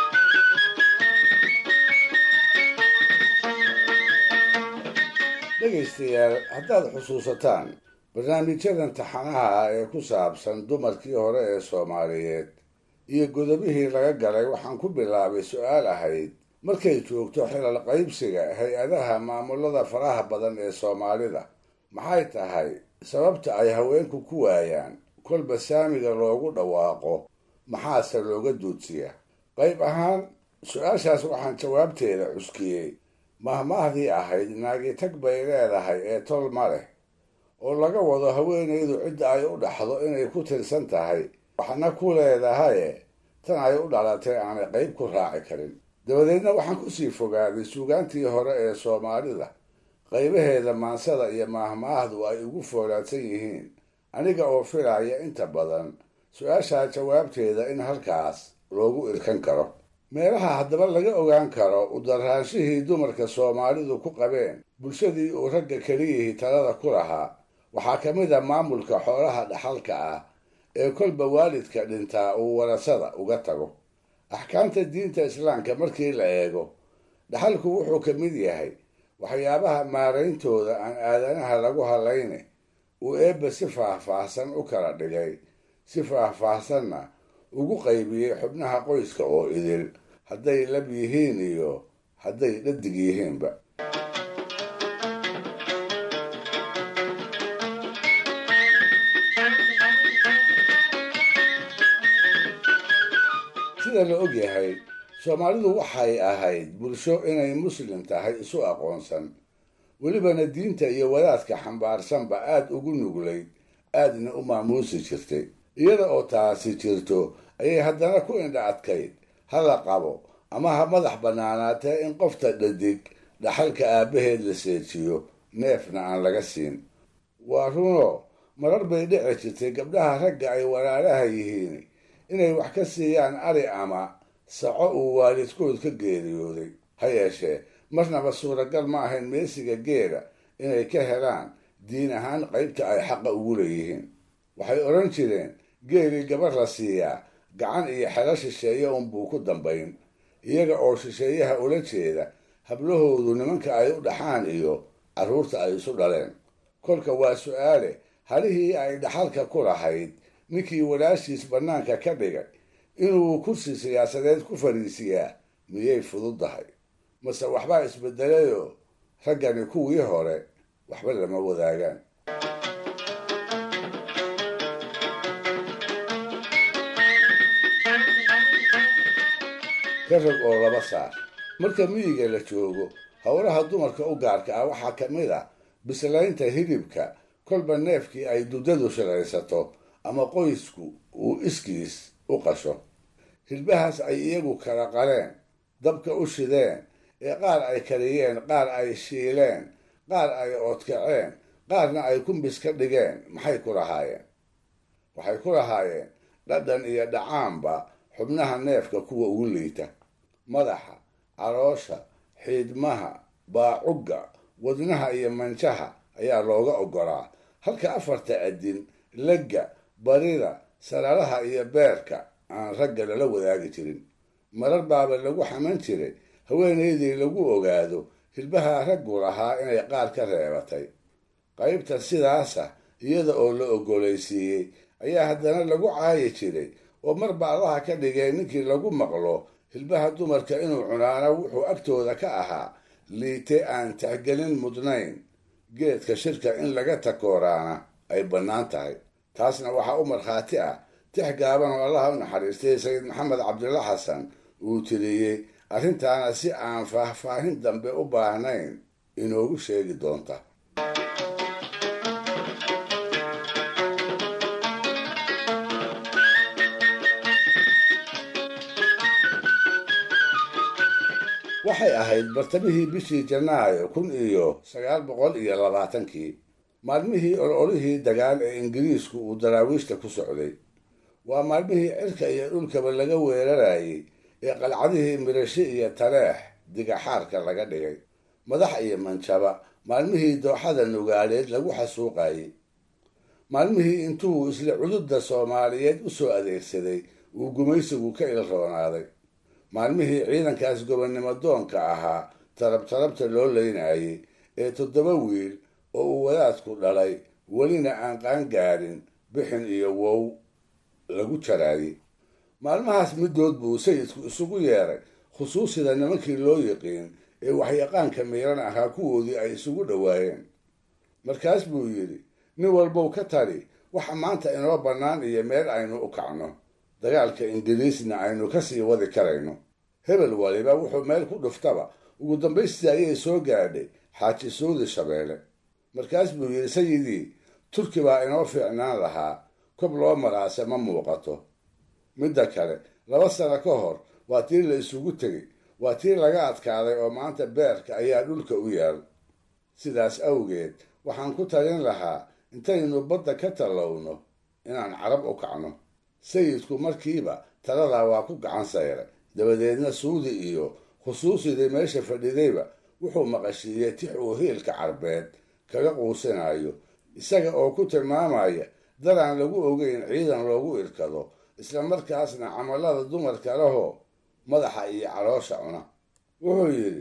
dhegaystayaal haddaad xusuusataan barnaamijyadan taxanaha ah ee ku saabsan dumarkii hore ee soomaaliyeed iyo godobihii laga galay waxaan ku bilaabay su-aal ahayd markay joogto xilal qaybsiga hay-adaha maamulada faraha badan ee soomaalida maxay tahay sababta ay haweenku ku waayaan kolba saamiga loogu dhawaaqo maxaase looga duudsiya qayb ahaan su-aashaas waxaan jawaabteeda cuskiyey mahmaahdii ahayd naagitag bay leedahay ee tol ma leh oo laga wado haweenaydu cidda ay u dhaxdo inay ku tirsan tahay waxna ku leedahaye tan ay u dhalatay aanay qayb ku raaci karin dabadeedna waxaan kusii fogaaday suugaantii hore ee soomaalida qaybaheeda maansada iyo maahmaahdu ay ugu foolaadsan yihiin aniga oo filaya inta badan su-aashaa jawaabteeda in halkaas loogu irkan karo meelaha haddaba laga ogaan karo udaraanshihii dumarka soomaalidu ku qabeen bulshadii uu ragga keliyihii talada ku lahaa waxaa ka mid a maamulka xoolaha dhaxalka ah ee kolba waalidka dhintaa uu warasada uga tago axkaamta diinta islaamka markii la eego dhaxalku wuxuu ka mid yahay waxyaabaha maarayntooda aan aadanaha lagu halayne uu eebba si faahfaahsan u kala dhigay si faahfaahsanna ugu qaybiyey xubnaha qoyska oo idil hadday lab yihiin iyo hadday dhadig yihiinba sida la og yahay soomaalidu waxay ahayd bulsho inay muslim tahay isu aqoonsan welibana diinta iyo wadaadka xambaarsanba aada ugu nuglayd aadna u maamuusi jirtay iyada oo taasi jirto ayay haddana ku indha adkayd ha la qabo ama ha madax bannaanaatee in qofta dhadig dhaxalka aabbaheed la seejiyo neefna aan laga siin waa runo marar bay dhici jirtay gabdhaha ragga ay walaalaha yihiin inay wax ka siiyaan ari ama saco uu waalidkood ka geeriyooday ha yeeshee marnaba suuragal ma ahayn meesiga geela inay ka helaan diin ahaan qaybta ay xaqa ugu leeyihiin waxay odhan jireen geelii gabar la siiyaa gacan iyo xelo shisheeye unbuu ku dambayn iyaga oo shisheeyaha ula jeeda hablahoodu nimanka ay u dhaxaan iyo carruurta ay isu dhaleen kolka waa su-aale halihii ay dhaxalka ku lahayd ninkii walaashiis bannaanka ka dhigay inuu kursi siyaasadeed ku fadhiisiyaa miyay fududdahay mase waxbaa isbedelayoo raggani kuwii hore waxba lama wadaagaan ka rag oo laba saar marka miyiga la joogo howlaha dumarka u gaarka ah waxaa ka mid a bislaynta hilibka kolba neefkii ay duddadu shilaysato ama qoysku uu iskiis u qasho hilbahaas ay iyagu kala qaleen dabka u shideen ee qaar ay kariyeen qaar ay shiileen qaar ay oodkaceen qaarna ay kumbis ka dhigeen maxay ku lahaayeen waxay ku lahaayeen dhadhan iyo dhacaanba xubnaha neefka kuwa ugu liita madaxa caloosha xiidmaha baacugga wadnaha iyo manjaha ayaa looga oggolaa halka afarta adin legga barida salaalaha iyo beerka aan ragga lala wadaagi jirin marar baaba lagu xaman jiray haweenaydii lagu ogaado hilbaha raggu lahaa inay qaar ka reebatay qaybta sidaasa iyada oo la oggolaysiiyey ayaa haddana lagu caayi jiray oo marba allaha ka dhigay ninkii lagu maqlo hilbaha dumarka inuu cunaana wuxuu agtooda ka ahaa liite aan taxgelin mudnayn geedka shirka in laga takooraana ay bannaan tahay taasna waxaa u markhaati ah tix gaaban oo allaha u naxariistay sayid maxamed cabdilla xasan uu tiriyey arrintaana si aan faahfaahin dambe u baahnayn inoogu sheegi doonta waxay ahayd bartamihii bishii janaayo kun iyo sagaal boqol iyo labaatankii maalmihii ololihii dagaal ee ingiriisku uu daraawiishta ku socday waa maalmihii cirka iyo dhulkaba laga weerarayay ee qalcadihii mirashe iyo taleex digaxaarka laga dhigay madax iyo manjaba maalmihii dooxada nugaaleed lagu xasuuqayay maalmihii intuu isla cududda soomaaliyeed u soo adeegsaday uu gumaysigu ka ilroonaaday maalmihii ciidankaas gobonnimo doonka ahaa tarab tarabta loo leynayay ee toddoba wiil oo uu wadaadku dhalay welina aan qaangaarin bixin iyo wow lagu jaraayay maalmahaas middood buu sayidku isugu yeeray khusuusida nimankii loo yiqiin ee waxyaqaanka miiran ahaa kuwoodii ay isugu dhowaayeen markaas buu yidhi nin walbow ka tali waxa maanta inoo bannaan iyo meel aynu u kacno dagaalka ingiriisna aynu ka sii wadi karayno hebel waliba wuxuu meel ku dhuftaba ugu dambaystii ayay soo gaadhay xaaji suudi shabeelle markaas buu yidhi sayidii turki baa inoo fiicnaan lahaa kob loo maraase ma muuqato midda kale laba sano ka hor waa tii la isugu tegey waa tii laga adkaaday oo maanta beerka ayaa dhulka u yaal sidaas awgeed waxaan ku talin lahaa intaynu badda ka tallowno inaan carab u kacno sayidku markiiba taladaa waa ku gacan sayray dabadeedna suudi iyo khusuusidii meesha fadhidayba wuxuu maqashiiyey tix uu hiilka carbeed kaga quusinayo isaga oo ku tilmaamaya daraan lagu ogeyn ciidan loogu irkado isla markaasna camallada dumarka lahoo madaxa iyo caloosha cuna wuxuu yidhi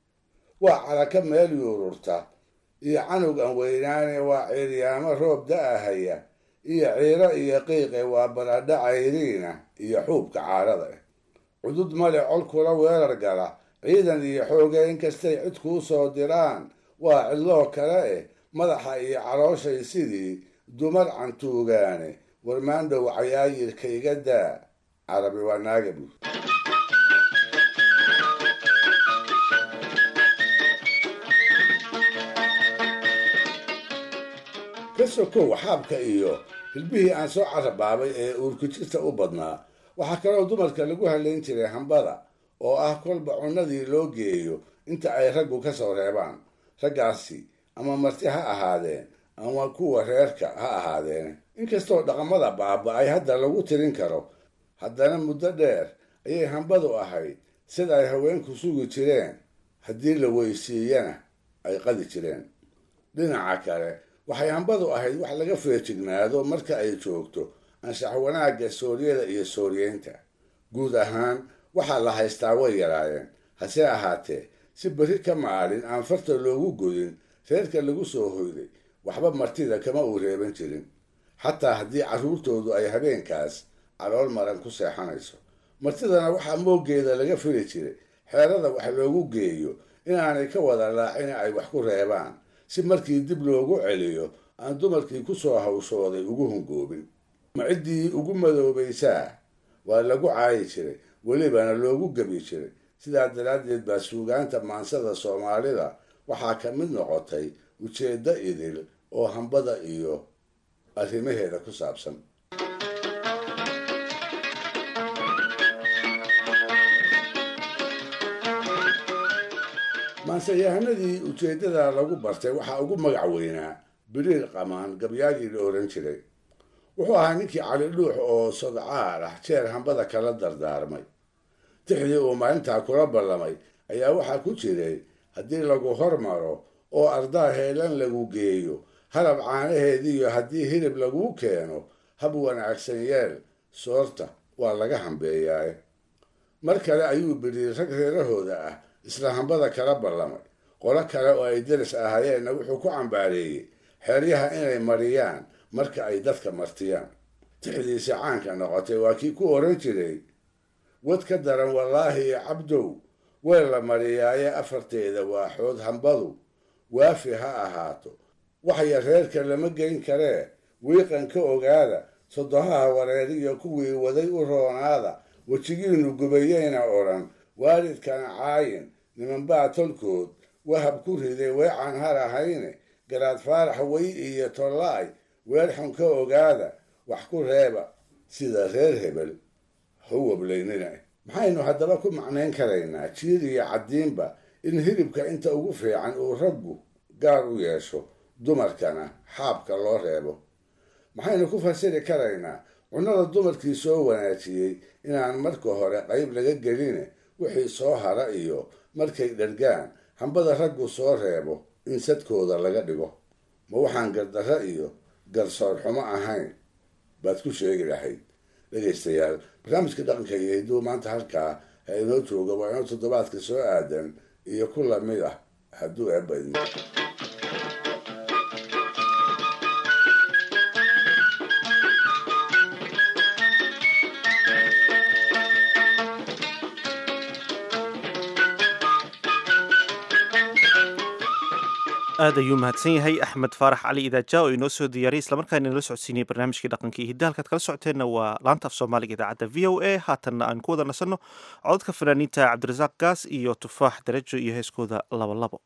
waa caraka meel yuururta iyo canug aan weynaane waa ciiryaamo roob da-ahaya iyo ciiro iyo qiiqe waa baradha cayriina iyo xuubka caarada ah cudud male col kula weerar gala ciidan iyo xooge inkastay cid kuu soo diraan waa cidloo kale eh madaxa iyo calooshay sidii dumar cantuugaane warmaandhow cayaayirka iga daa carabi waa naaga buur ka sokow xaabka iyo hilbihii aan soo carabaabay ee uurkujirta u badnaa waxaa kaloo dumarka lagu halayn jiray hambada oo ah kolba cunnadii loo geeyo inta ay raggu ka soo reebaan raggaasi ama marti ha ahaadeen ama kuwa reerka ha ahaadeen inkastoo dhaqamada baaba-ay hadda lagu tirin karo haddana muddo dheer ayay hambadu ahayd sida ay haweenku sugi jireen haddii la weysiiyana ay qadi jireen dhinaca kale waxay hambadu ahayd wax laga feejignaado marka ay joogto anshax wanaagga sooryada iyo sooryeynta guud ahaan waxaa la haystaa way yaraayeen hase ahaatee si berri ka maalin aan farta loogu godin reerka lagu soo hoyday waxba martida kama uu reeban jirin xataa haddii carruurtoodu ay habeenkaas calool maran ku seexanayso martidana waxaa mooggeeda laga fili jiray xeerada wax loogu geeyo inaanay ka wada laacin ay wax ku reebaan si markii dib loogu celiyo aan dumarkii ku soo hawshooday ugu hungoobin ma ciddii ugu madoobaysaa waa lagu caayi jiray welibana loogu gebi jiray sidaa daraaddeed baa suugaanta maansada soomaalida waxaa ka mid noqotay ujeeddo idil oo hambada iyo arrimaheeda ku saabsan maanseyahanadii ujeeddada lagu bartay waxaa ugu magac weynaa biriir qamaan gabyaagii la oran jiray wuxuu ahaa ninkii cali dhuux oo sodcaal ah jeer hambada kala dardaarmay tixdii uu maalintaa kula ballamay ayaa waxaa ku jiray haddii lagu hormaro oo ardaa heelan lagu geeyo harab caanaheediiyo haddii hilib laguu keeno hab wanaagsan yeel soorta waa laga hambeeyaaye mar kale ayuu biriir rag reerahooda ah isla hambada kala ballamay qolo kale oo ay deris ahaayeenna wuxuu ku cambaareeyey xeeryaha inay mariyaan marka ay dadka martiyaan tixdiisi caanka noqotay waa kii ku oran jiray wad ka daran wallaahi iyo cabdow weel la mariyaaye afarteeda waaxood hambadu waafi ha ahaato waxya reerka lama geyn karee wiiqan ka ogaada sodohaha wareeriyo kuwii waday u roonaada wejigiinu gubayeyna odhan waalidkana caayin nimanbaa tolkood wahab ku riday weecan har ahayne garaad faarax wey iyo tollaay weer xun ka ogaada wax ku reeba sida reer hebel hawablaynina maxaynu haddaba ku macnayn karaynaa jiir iyo caddiinba in hilibka inta ugu fiican uu raggu gaar u yeesho dumarkana xaabka loo reebo maxaynu ku fasiri karaynaa cunnada dumarkii soo wanaajiyey inaan marka hore qayb laga geline wixii soo hara iyo markay dhargaan hambada raggu soo reebo in sadkooda laga dhigo ma waxaan gardarro iyo garsoor xumo ahayn baad ku sheegi lahayd dhegaystayaal barnaamijka dhaqanka iyo hidduu maanta halkaa ha inoo jooga waa inoo toddobaadka soo aadan iyo ku lamid ah hadduu eebadmo aad ayuu mahadsan yahay axmed faarax cali idaaja oo inoo soo diyaariyay islamarkaana inala socodsiinayay barnaamijkii dhaqanka iyo hidda halkaad kala socoteenna waa laanta af soomaaliga idaacadda v o a haatanna aan ku wada nasanno cododka fanaaniinta cabdirasaaq gaas iyo tufaax darajo iyo heeskooda labolabo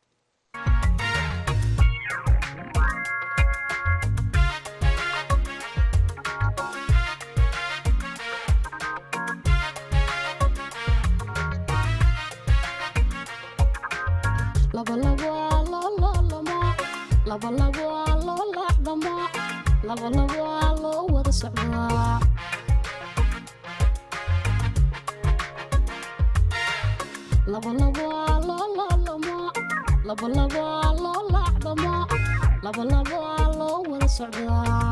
labalabaa loo wada socdaa labalabaa loo laalamo labalabaa loo laacdamo labalabaa loo wada socdaa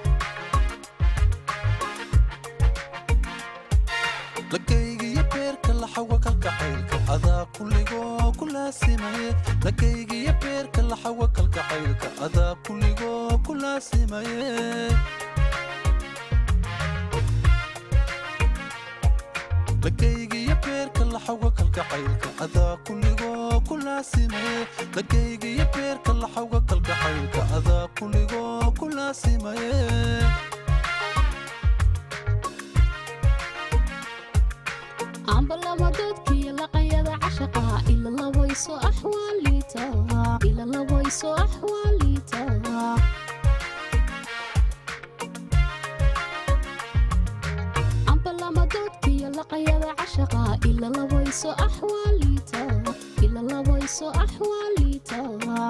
lakaygiyo beerka laxawa kalgacaylka adaa kulligoo ku laasimaye lakaygiyo beerka laxawa kalgacaylka adaa kulligoo ku laasimaye lakaygiyo beerka laxawa kalgacaylka adaa kulligoo ku laasimaye lakaygiyo beerka laxawa kalgacaylka adaa kulligoo ku laasimaye ambalama dadkiyo laqanyada cashaqa ila labayso axwaaliita ila labayso axwaaliita ambalama dadkiyo laqanyada cashaqa ila labayso axwaaliita ila labayso axwaaliita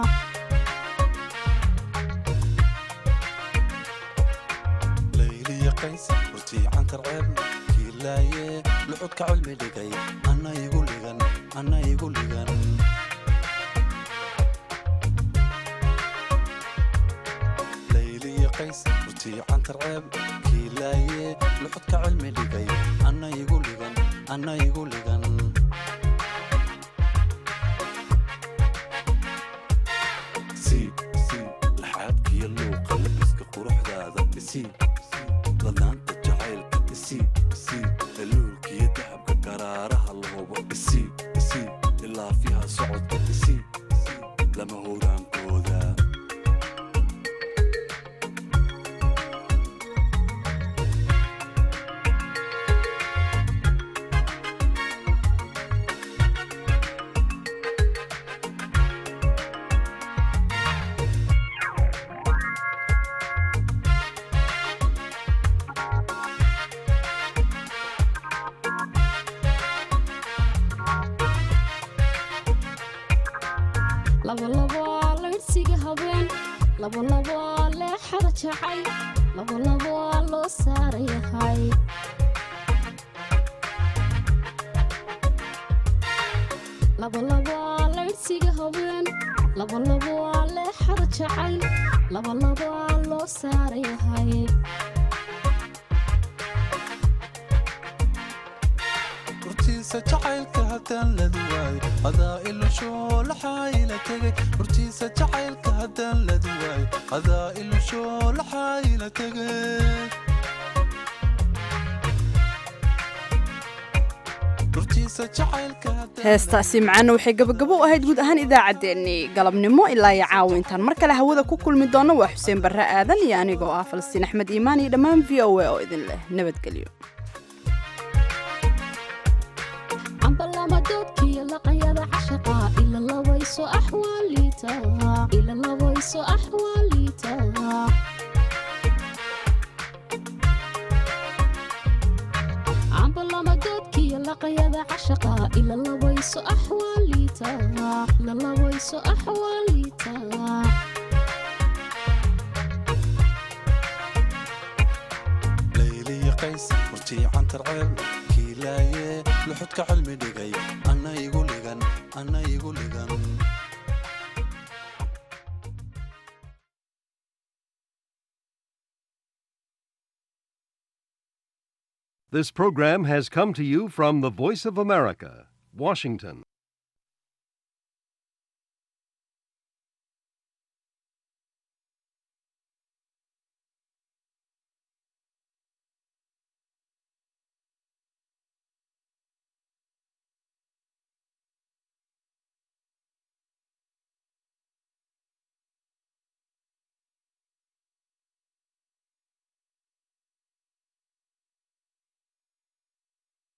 layliya qays hortii cantar ceebna kiilaaye lucudka cilmi dhigay ana igu ligan ana igu ligan layliya qays hortii cantar ceeb kiilaaye lucudka cilmi dhigay ana igu ligan ana igu ligan laxaadkiyo luuqa labiska quruxdaada isii ladnaanta jacaylka isii isii daluulkiyo dahabka garaaraha lahubo isii isii ilaafiha socodka isii lama howraankooda labalabaa laydhsiga habeen labalabaa leexada jacay labalabaa loo saarayahay labalabaa laydhsiga habeen labalabaa leexada jacay labalabaa loo saarayahay hortiisa jacaylka haddaan ladu waayo adaa ilushoo laxaayila tegay hortiisa jacaylka haddaan ladu waayo adaa ilushoo laxaayila tegay hortiisa jacaylka heestaasi macaana waxay gabagabo u ahayd guud ahaan idaacaddeenii galabnimo ilaa iyo caawa intaan mar kale hawada ku kulmi doonno waa xuseen barre aadan iyo anigoo ah falastiin axmed iimaan iyo dhammaan v o a oo idin leh nabadgelyo cambalamadoodkiyo laqanyada cashaqa ila labayso axwaaliita ila labayso axwaaliita cambalamadoodkiyo laqanyada cashaqa ila labayso axwaaliita la labayso axwaaliita layliya qays murtii cantar ceel kiilaaye luxudka cilmi dhigay anna igu ligan anna igu ligan This program has come to you from the Voice of America, Washington.